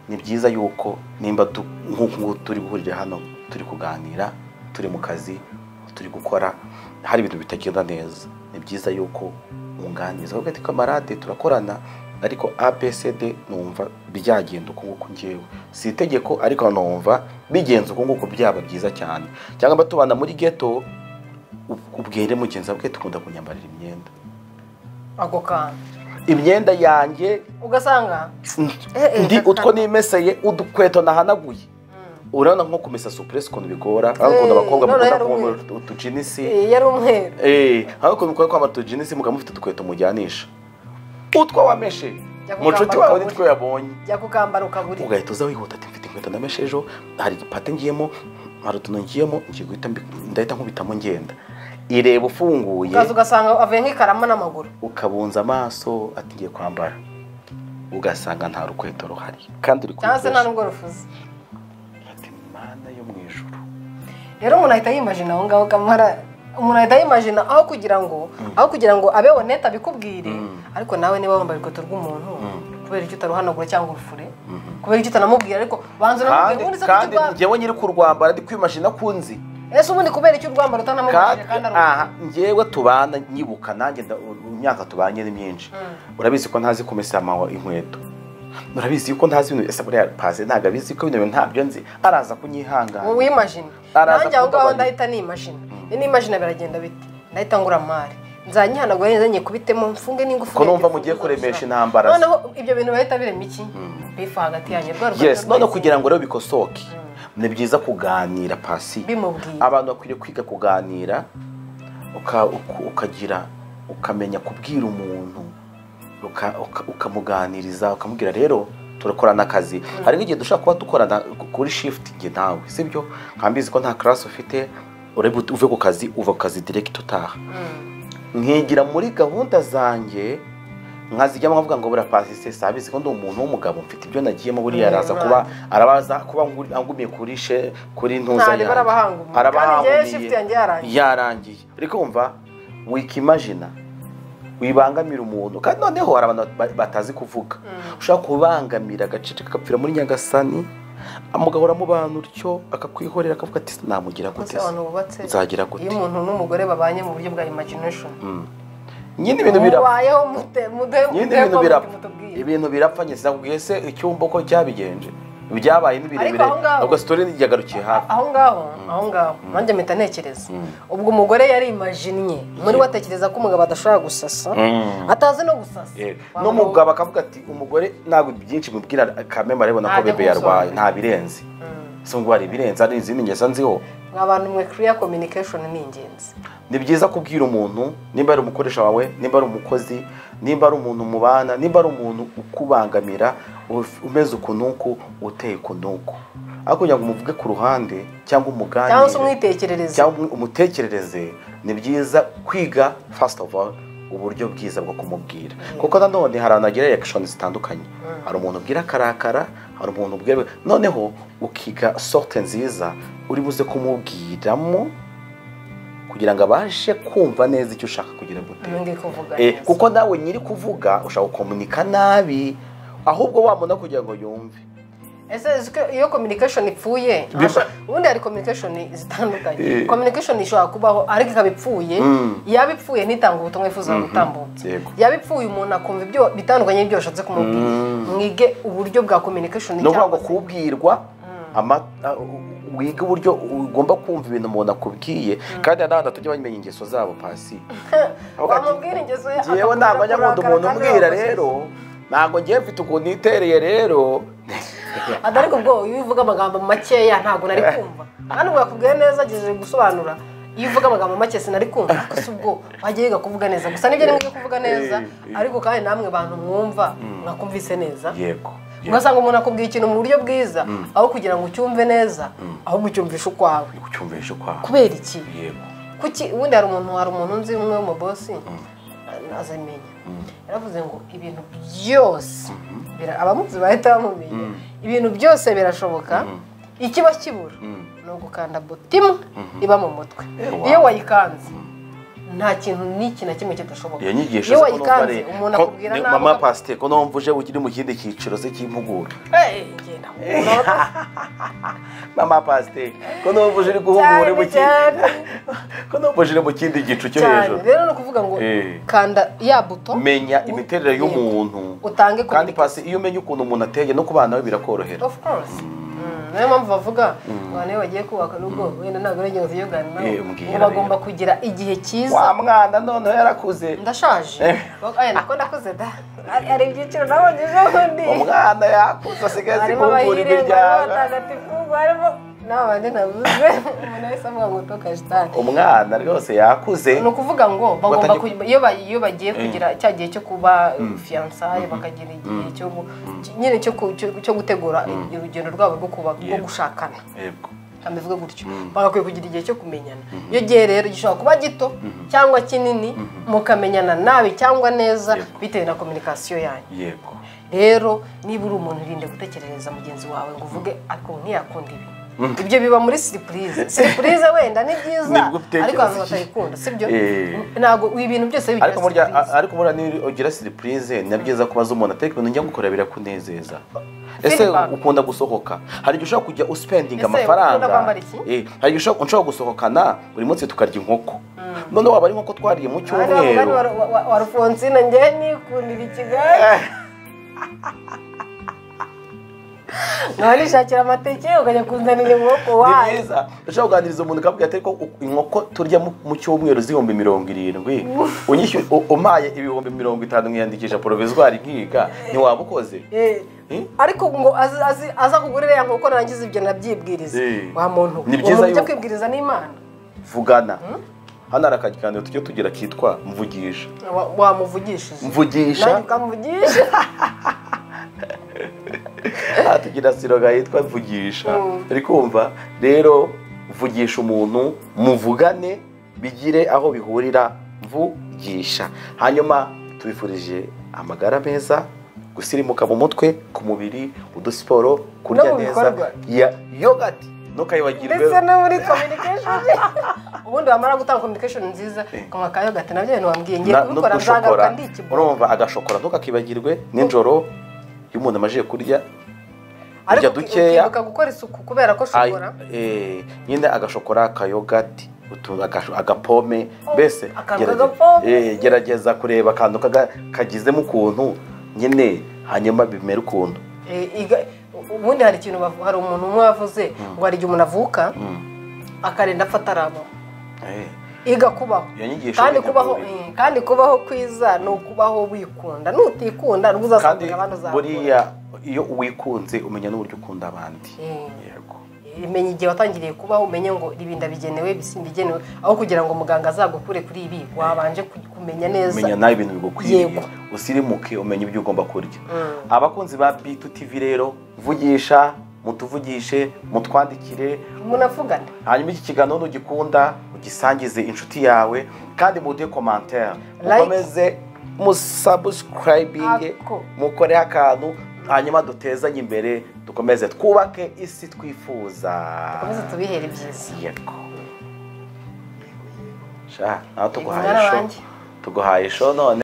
ni byiza yuko nimba du- nk'uku nguku turi guhurira hano turi kuganira turi mu kazi turi gukora hari ibintu bitagenda neza ni byiza yuko unganiriza uvuga ati kamarade turakorana ariko abcd numva byagenda uku nguku ngewe si itegeko ariko numva bigenze uku nguku byaba byiza cyane cyangwa mba tubana muri geto ub- ubwire mugenzi wawe tukunda kunyambarira imyenda ako kantu imyenda yanjye ugasanga eh, eh, ndi kaka- utwo nimeseye udukweto nahanaguye urabona nko kumesa supuresi ukuntu bigora aho ukunda abakobwa noneho mukunda yari kwambara umweru. utujinisi Eh, yari umweru eee aho ukuntu mukunda kwambara utujinisi mukaba mufite udukweto mujyanisha utwo wameshe Jya mu nshuti kugamba wawe ukabura. nitwo yabonye jya kukambara ukabura ugahita uza wihuta ati mfite inkweto ndameshe ejo hari igipate ngiyemo hari utuntu ngiyemo ngiye guhita mbi- ndahita nkubitamo ngenda ireba ufunguye ukaza ugasanga avuye nk'ikarama n'amaguru ukabunza amaso ati ngiye kwambara ugasanga nta rukweto ruhari kandi uri cyangwa se nta kurukoresha. n'ubwo rufuze ati mana yo mu ijuru rero umuntu ahita yimajina aho ngaho kamara umuntu ahita yimajina aho kugira ngo aho kugira ngo abe onete abikubwire ariko nawe niba wambaye urukweto rw'umuntu kubera icyo utaruhanagura cyangwa urufure kubera icyo utanamubwira ariko banza kandi unamubwire ubundi se kuki kandi urwambara? njyewe nyiri kurwambara ndi kwimashina kunzi ese ubundi kubera icyo urwambara utanamubwira kandi kandi aha arukubwira njyewe tubana nyibuka nanjye nda- imyaka tubanye ni myinshi urabizi ko ntazi kumesa amawa inkweto urabizi ko ntazi ibintu ese buriya pase ntabwo abizi ko ibintu ntabyo nzi araza kunyihangana wowe imajina Araza nanjye aho ngaho kugabanira. ndahita nimajina ni nimajina biragenda bite ndahita ngura amari nzanyihanagura neza nyikubitemo mfunge n'ingufu Ko numva yanjye, mugiye mfunge gusa. kuremesha intambara ze. noneho ibyo bintu bahita birema iki bifa hagati yanjye rwa rukweto yes none rwahise. kugira ngo rero bikosoke ni byiza kuganira pasi Bimubwiye. abantu bakwiriye kwiga kuganira uka- uka- ukagira ukamenya kubwira umuntu uka- uka- ukamuganiriza ukamubwira rero turakorana akazi hari nk'igihe dushobora kuba dukorana kuri shift njye nawe sibyo nkambizi ko nta karasi ufite urebe uve ku kazi uva ku kazi direct utaha nkigira muri gahunda zanjye nkazijyamo nkavuga ngo buriya pasi se sabizi ko ndi umuntu w'umugabo mfite ibyo nagiyemo buriya araza kuba arabaza kuba nguri- angumiye kuri she kuri ntuza Ntabwo yanjye. arabahangumiye. arabahangumiye Kandi njyewe shift yanjye yarangiye. yarangiye ariko wumva wikimajina wibangamira umuntu kandi noneho hari abantu ba- batazi kuvuga ushobora kubangamira agacece kagapfira muri nyagasani amugahora mu bantu utyo akakwihorera akavuga ati namugira gute Ese se? abantu bubatse nzagira gute iyo umuntu n'umugore babanye mu buryo bwa imagination nyine ibintu birapfa mubayeho mute- mude nyine mude- ibintu mude- birapfa mutubwire. ibintu birapfa nyine sinakubwiye se icyumba uko cyabigenje byabaye n'ibirebire aho ngaho- ubwo sitori yagarukiye hafi aho ngaho aho ngaho nanjye mpita ntekereza ubwo umugore yari imajinnye muri we atekereza ko umugabo adashobora gusasa atazi no gusasa Eh, Waba n'umugabo akavuga ati umugore ntabwo byinshi mubwira kamemba arabona ko Ntajya bebe yarwaye kumusonga. nta birenze si ngo hari ibirenze hari izindi ngeso nziho mwa bantu mwe clear communication ni ingenzi ni byiza kubwira umuntu nimba ari umukoresha wawe nimba ari umukozi nimba ari umuntu mubana nimba ari umuntu ukubangamira uf- umeze uku n'uku uteye uku n'uku ariko kugira ngo umuvuge ku ruhande cyangwa cyangwa se umuganire umwitekerereze cyangwa umu- umutekerereze ni byiza kwiga first of all uburyo bwiza bwo kumubwira kuko nanone hari abantu bagira reaction zitandukanye hari umuntu ubwira akarakara hari umuntu ubwira noneho ukiga sorte nziza uri buze kumubwiramo kugira ngo abashe kumva neza icyo ushaka kugira ngo iyo ngiye kuvuga Eh, neza. kuko nawe nyiri kuvuga ushaka gukomunika nabi ahubwo wamubona kugira ngo yumve ese ese ko iyo communication ipfuye Biba- ubundi hari communication zitandukanye Eh. communication ishobora kubaho ariko ikaba ipfuye yaba ipfuye ntitanga ubutumwa yifuza gutambutsa Yego. yaba ipfuye umuntu akumva ibyo bitandukanye n'ibyo washatse kumubwira mwige uburyo bwa communication ni ukuvuga cyangwa ngo kubwirwa ama- a- u- wiga uburyo ugomba kumva ibintu umuntu akubwiye kandi hari n'abantu tujya bamenya ingeso zabo pasi Avuga ati, Wamubwira ingeso ye, "Njyewe ntabwo njya nkunda akakurakara umuntu kandi umbwira wamukiza." rero ntabwo ngiye mfite ukuntu nitereye rero adariko ubwo iyo uvuga amagambo makeya ntabwo nari kumva kandi ubwo yakubwiye neza agejeje gusobanura iyo uvuga amagambo make sinari kumva gusa ubwo wajya wiga kuvuga neza gusa nibyo rimwe byo kuvuga neza Eh, eh. ariko kandi namwe bantu mwumva mwakumvise neza yego yego, ugasanga umuntu akubwira ikintu mu buryo bwiza aho kugira ngo ucyumve neza ahubwo ucyumvishe ukwawe ucyumvishe ukwaho kubera iki yego kuki ubundi hari umuntu hari umuntu nzi umwe w'umubosi azamenya yaravuze ngo ibintu byose bira- abamuzi bahita bamumenya ibintu byose birashoboka ikiba kibura ni ugukanda butimu iba mu mutwe wow. iyo wayikanze nta kintu n'iki na kimwe kidashoboka iyo nyigisho iyo zo kuno wayikanze mbare- umuntu ko- akubwira ni- nabi mama akaku- pasiteri ko numva uje ukiri mu kindi cyiciro se cy'impuguro Eh, genda umuntu- mama pasiteri ko numva uje uri guhugura mu Cyane, kindi ko numva uje uri mu kindi gicu cyo cyane hejuru rero ni ukuvuga ngo Eh. kanda ya buto menya u- imiterere yego. y'umuntu utange kandi communication. pasi iyo umenye ukuntu umuntu ateye no kubana we birakorohera of course Mm, niyo mpamvu bavuga abantu iyo bagiye kubaka urugo wenda ntabwo ari ingenzi yo kuganira nabo Eh, mbwira ngo bagomba rero. kugira igihe wa cyiza mwana noneho yarakuze ndashaje Eh. Bak- aya nako ndakuze da Hari- hari ibyiciro nabonejeho undi umwana yakuze asigaye azi harimo kumbura abahire harimo imiryango abatagatifu barimo n'abandi nabuze umuntu wese avuga ngo tukajitani umwana rwose yakuze ni ukuvuga ngo bagomba Batajya- kuba- iyo ba- iyo bagiye kugira cya gihe cyo kuba fiyansaye bakagira igihe cyo gu- nyine cyo ku- cyo- cyo gutegura urugendo rwabo rwo kuba rwo Yego. gushakana yego nka mbivuge gutyo bagakwiye kugira igihe cyo kumenyana iyo gihe rero gishobora kuba gito cyangwa kinini mukamenyana nabi cyangwa neza Yego. bitewe na kominikasiyo yanyu yego rero niba uri umuntu irinde gutekerereza mugenzi wawe ngo uvuge ariko ntiyakunda ibi ibyo biba muri siripurize siripurize wenda ni byiza Nibwo utekereza ariko abantu iki? batabikunda sibyo Eh. ntabwo ibintu byose bigira ariko burya siripurize ariko burya niba ugira siripurize ni byiza kubaza umuntu ateka ibintu njya gukorera birakunezeza ese Feedback. ukunda gusohoka hari igihe ushobora kujya usipendinga Ese amafaranga ukunda kwambara iki? Eh, hari igihe ushobora ushobora gusohokana buri munsi tukarya inkoko none waba ari inkoko twariye mu cyumweru wa rufonsine njyewe nikundira i kigali nkaba nishakira amateke ukajya kunzanira inkoko ni wayo byiza ushobora kuganiriza umuntu ukavuga ati ariko u- inkoko turya mu- mu cyumweru z'ibihumbi mirongo irindwi unyishyuye u- umpaye ibihumbi mirongo itanu nkiyandikisha porovizwari nkiga ntiwaba ukoze Eh, Eh? ariko ngo azi- azi- aza kugurira ya nkoko narangiza ibyo nabyibwiriza Eh. wa muntu uwo Ni byiza muntu ujya yuko- kwibwiriza n'imana vugana hano hari akaganiro tujya tugira kitwa mvugisha Wa- wamuvugishije nanjye mvugisha ukamuvugisha aha tugira siroga yitwa mvugisha Mm. turi kumva rero vugisha umuntu muvugane bigire aho bihurira mvugisha hanyuma tubifurije amagara meza gusirimuka mu mutwe ku mubiri udusiporo kurya No mu neza bikorwa. ya yogati ntukayibagirwe ndetse no muri communication ubundi wamara gutanga communication nziza ukanywa ka yogati nabyo bintu wambwiye ngiye Na- no kubikora gushokora. nzagaruka ndi ikibondo urumva agashokora ntukakibagirwe nijoro iyo umuntu amajije kurya ariko urya uki- dukeya ukibuka gukora isuku kubera ko Ay- ushobora eh, nyine agashokora akayogati utu- agasho- agapome mbese akantu gerage- k'agapome. eh, gerageza kureba akantu kaga- kagizemo ukuntu nyine hanyuma bimere ukuntu Eh, iga- ubundi hari ikintu bavu- hari umuntu umwe wavuze ngo hari igihe umuntu avuka akarinda afata arabo Eh, iga kubaho Iyo nyigisho kandi ni kubaho nyakuri. eh, kandi kubaho kwiza ni ukubaho wikunda nutikunda nibwo kandi uzasanga abandi uzakunda buriya iyo wikunze umenya n'uburyo ukunda abandi Eh. yego menya igihe watangiriye kubaho umenye ngo ibi ndabigenewe ibi simbigenewe aho kugira ngo muganga azagukure kuri ibi wabanje ku- kumenya neza umenya nawe ibintu bigukwiriye Yego. usirimuke umenye ibyo ugomba kurya abakunzi ba bitu tivi rero vugisha mutuvugishe mutwandikire munavugana hanyuma iki kiganiro nugikunda ugisangize inshuti yawe kandi muduhe komantere Like. mukomeze musabusikarayibinge Ako. mukoreho akantu hanyuma dutezanye imbere dukomeze twubake isi twifuza komeze tubihere byiza yego sha nawe tuguhaye Mwana isho wanjye. tuguhaye isho none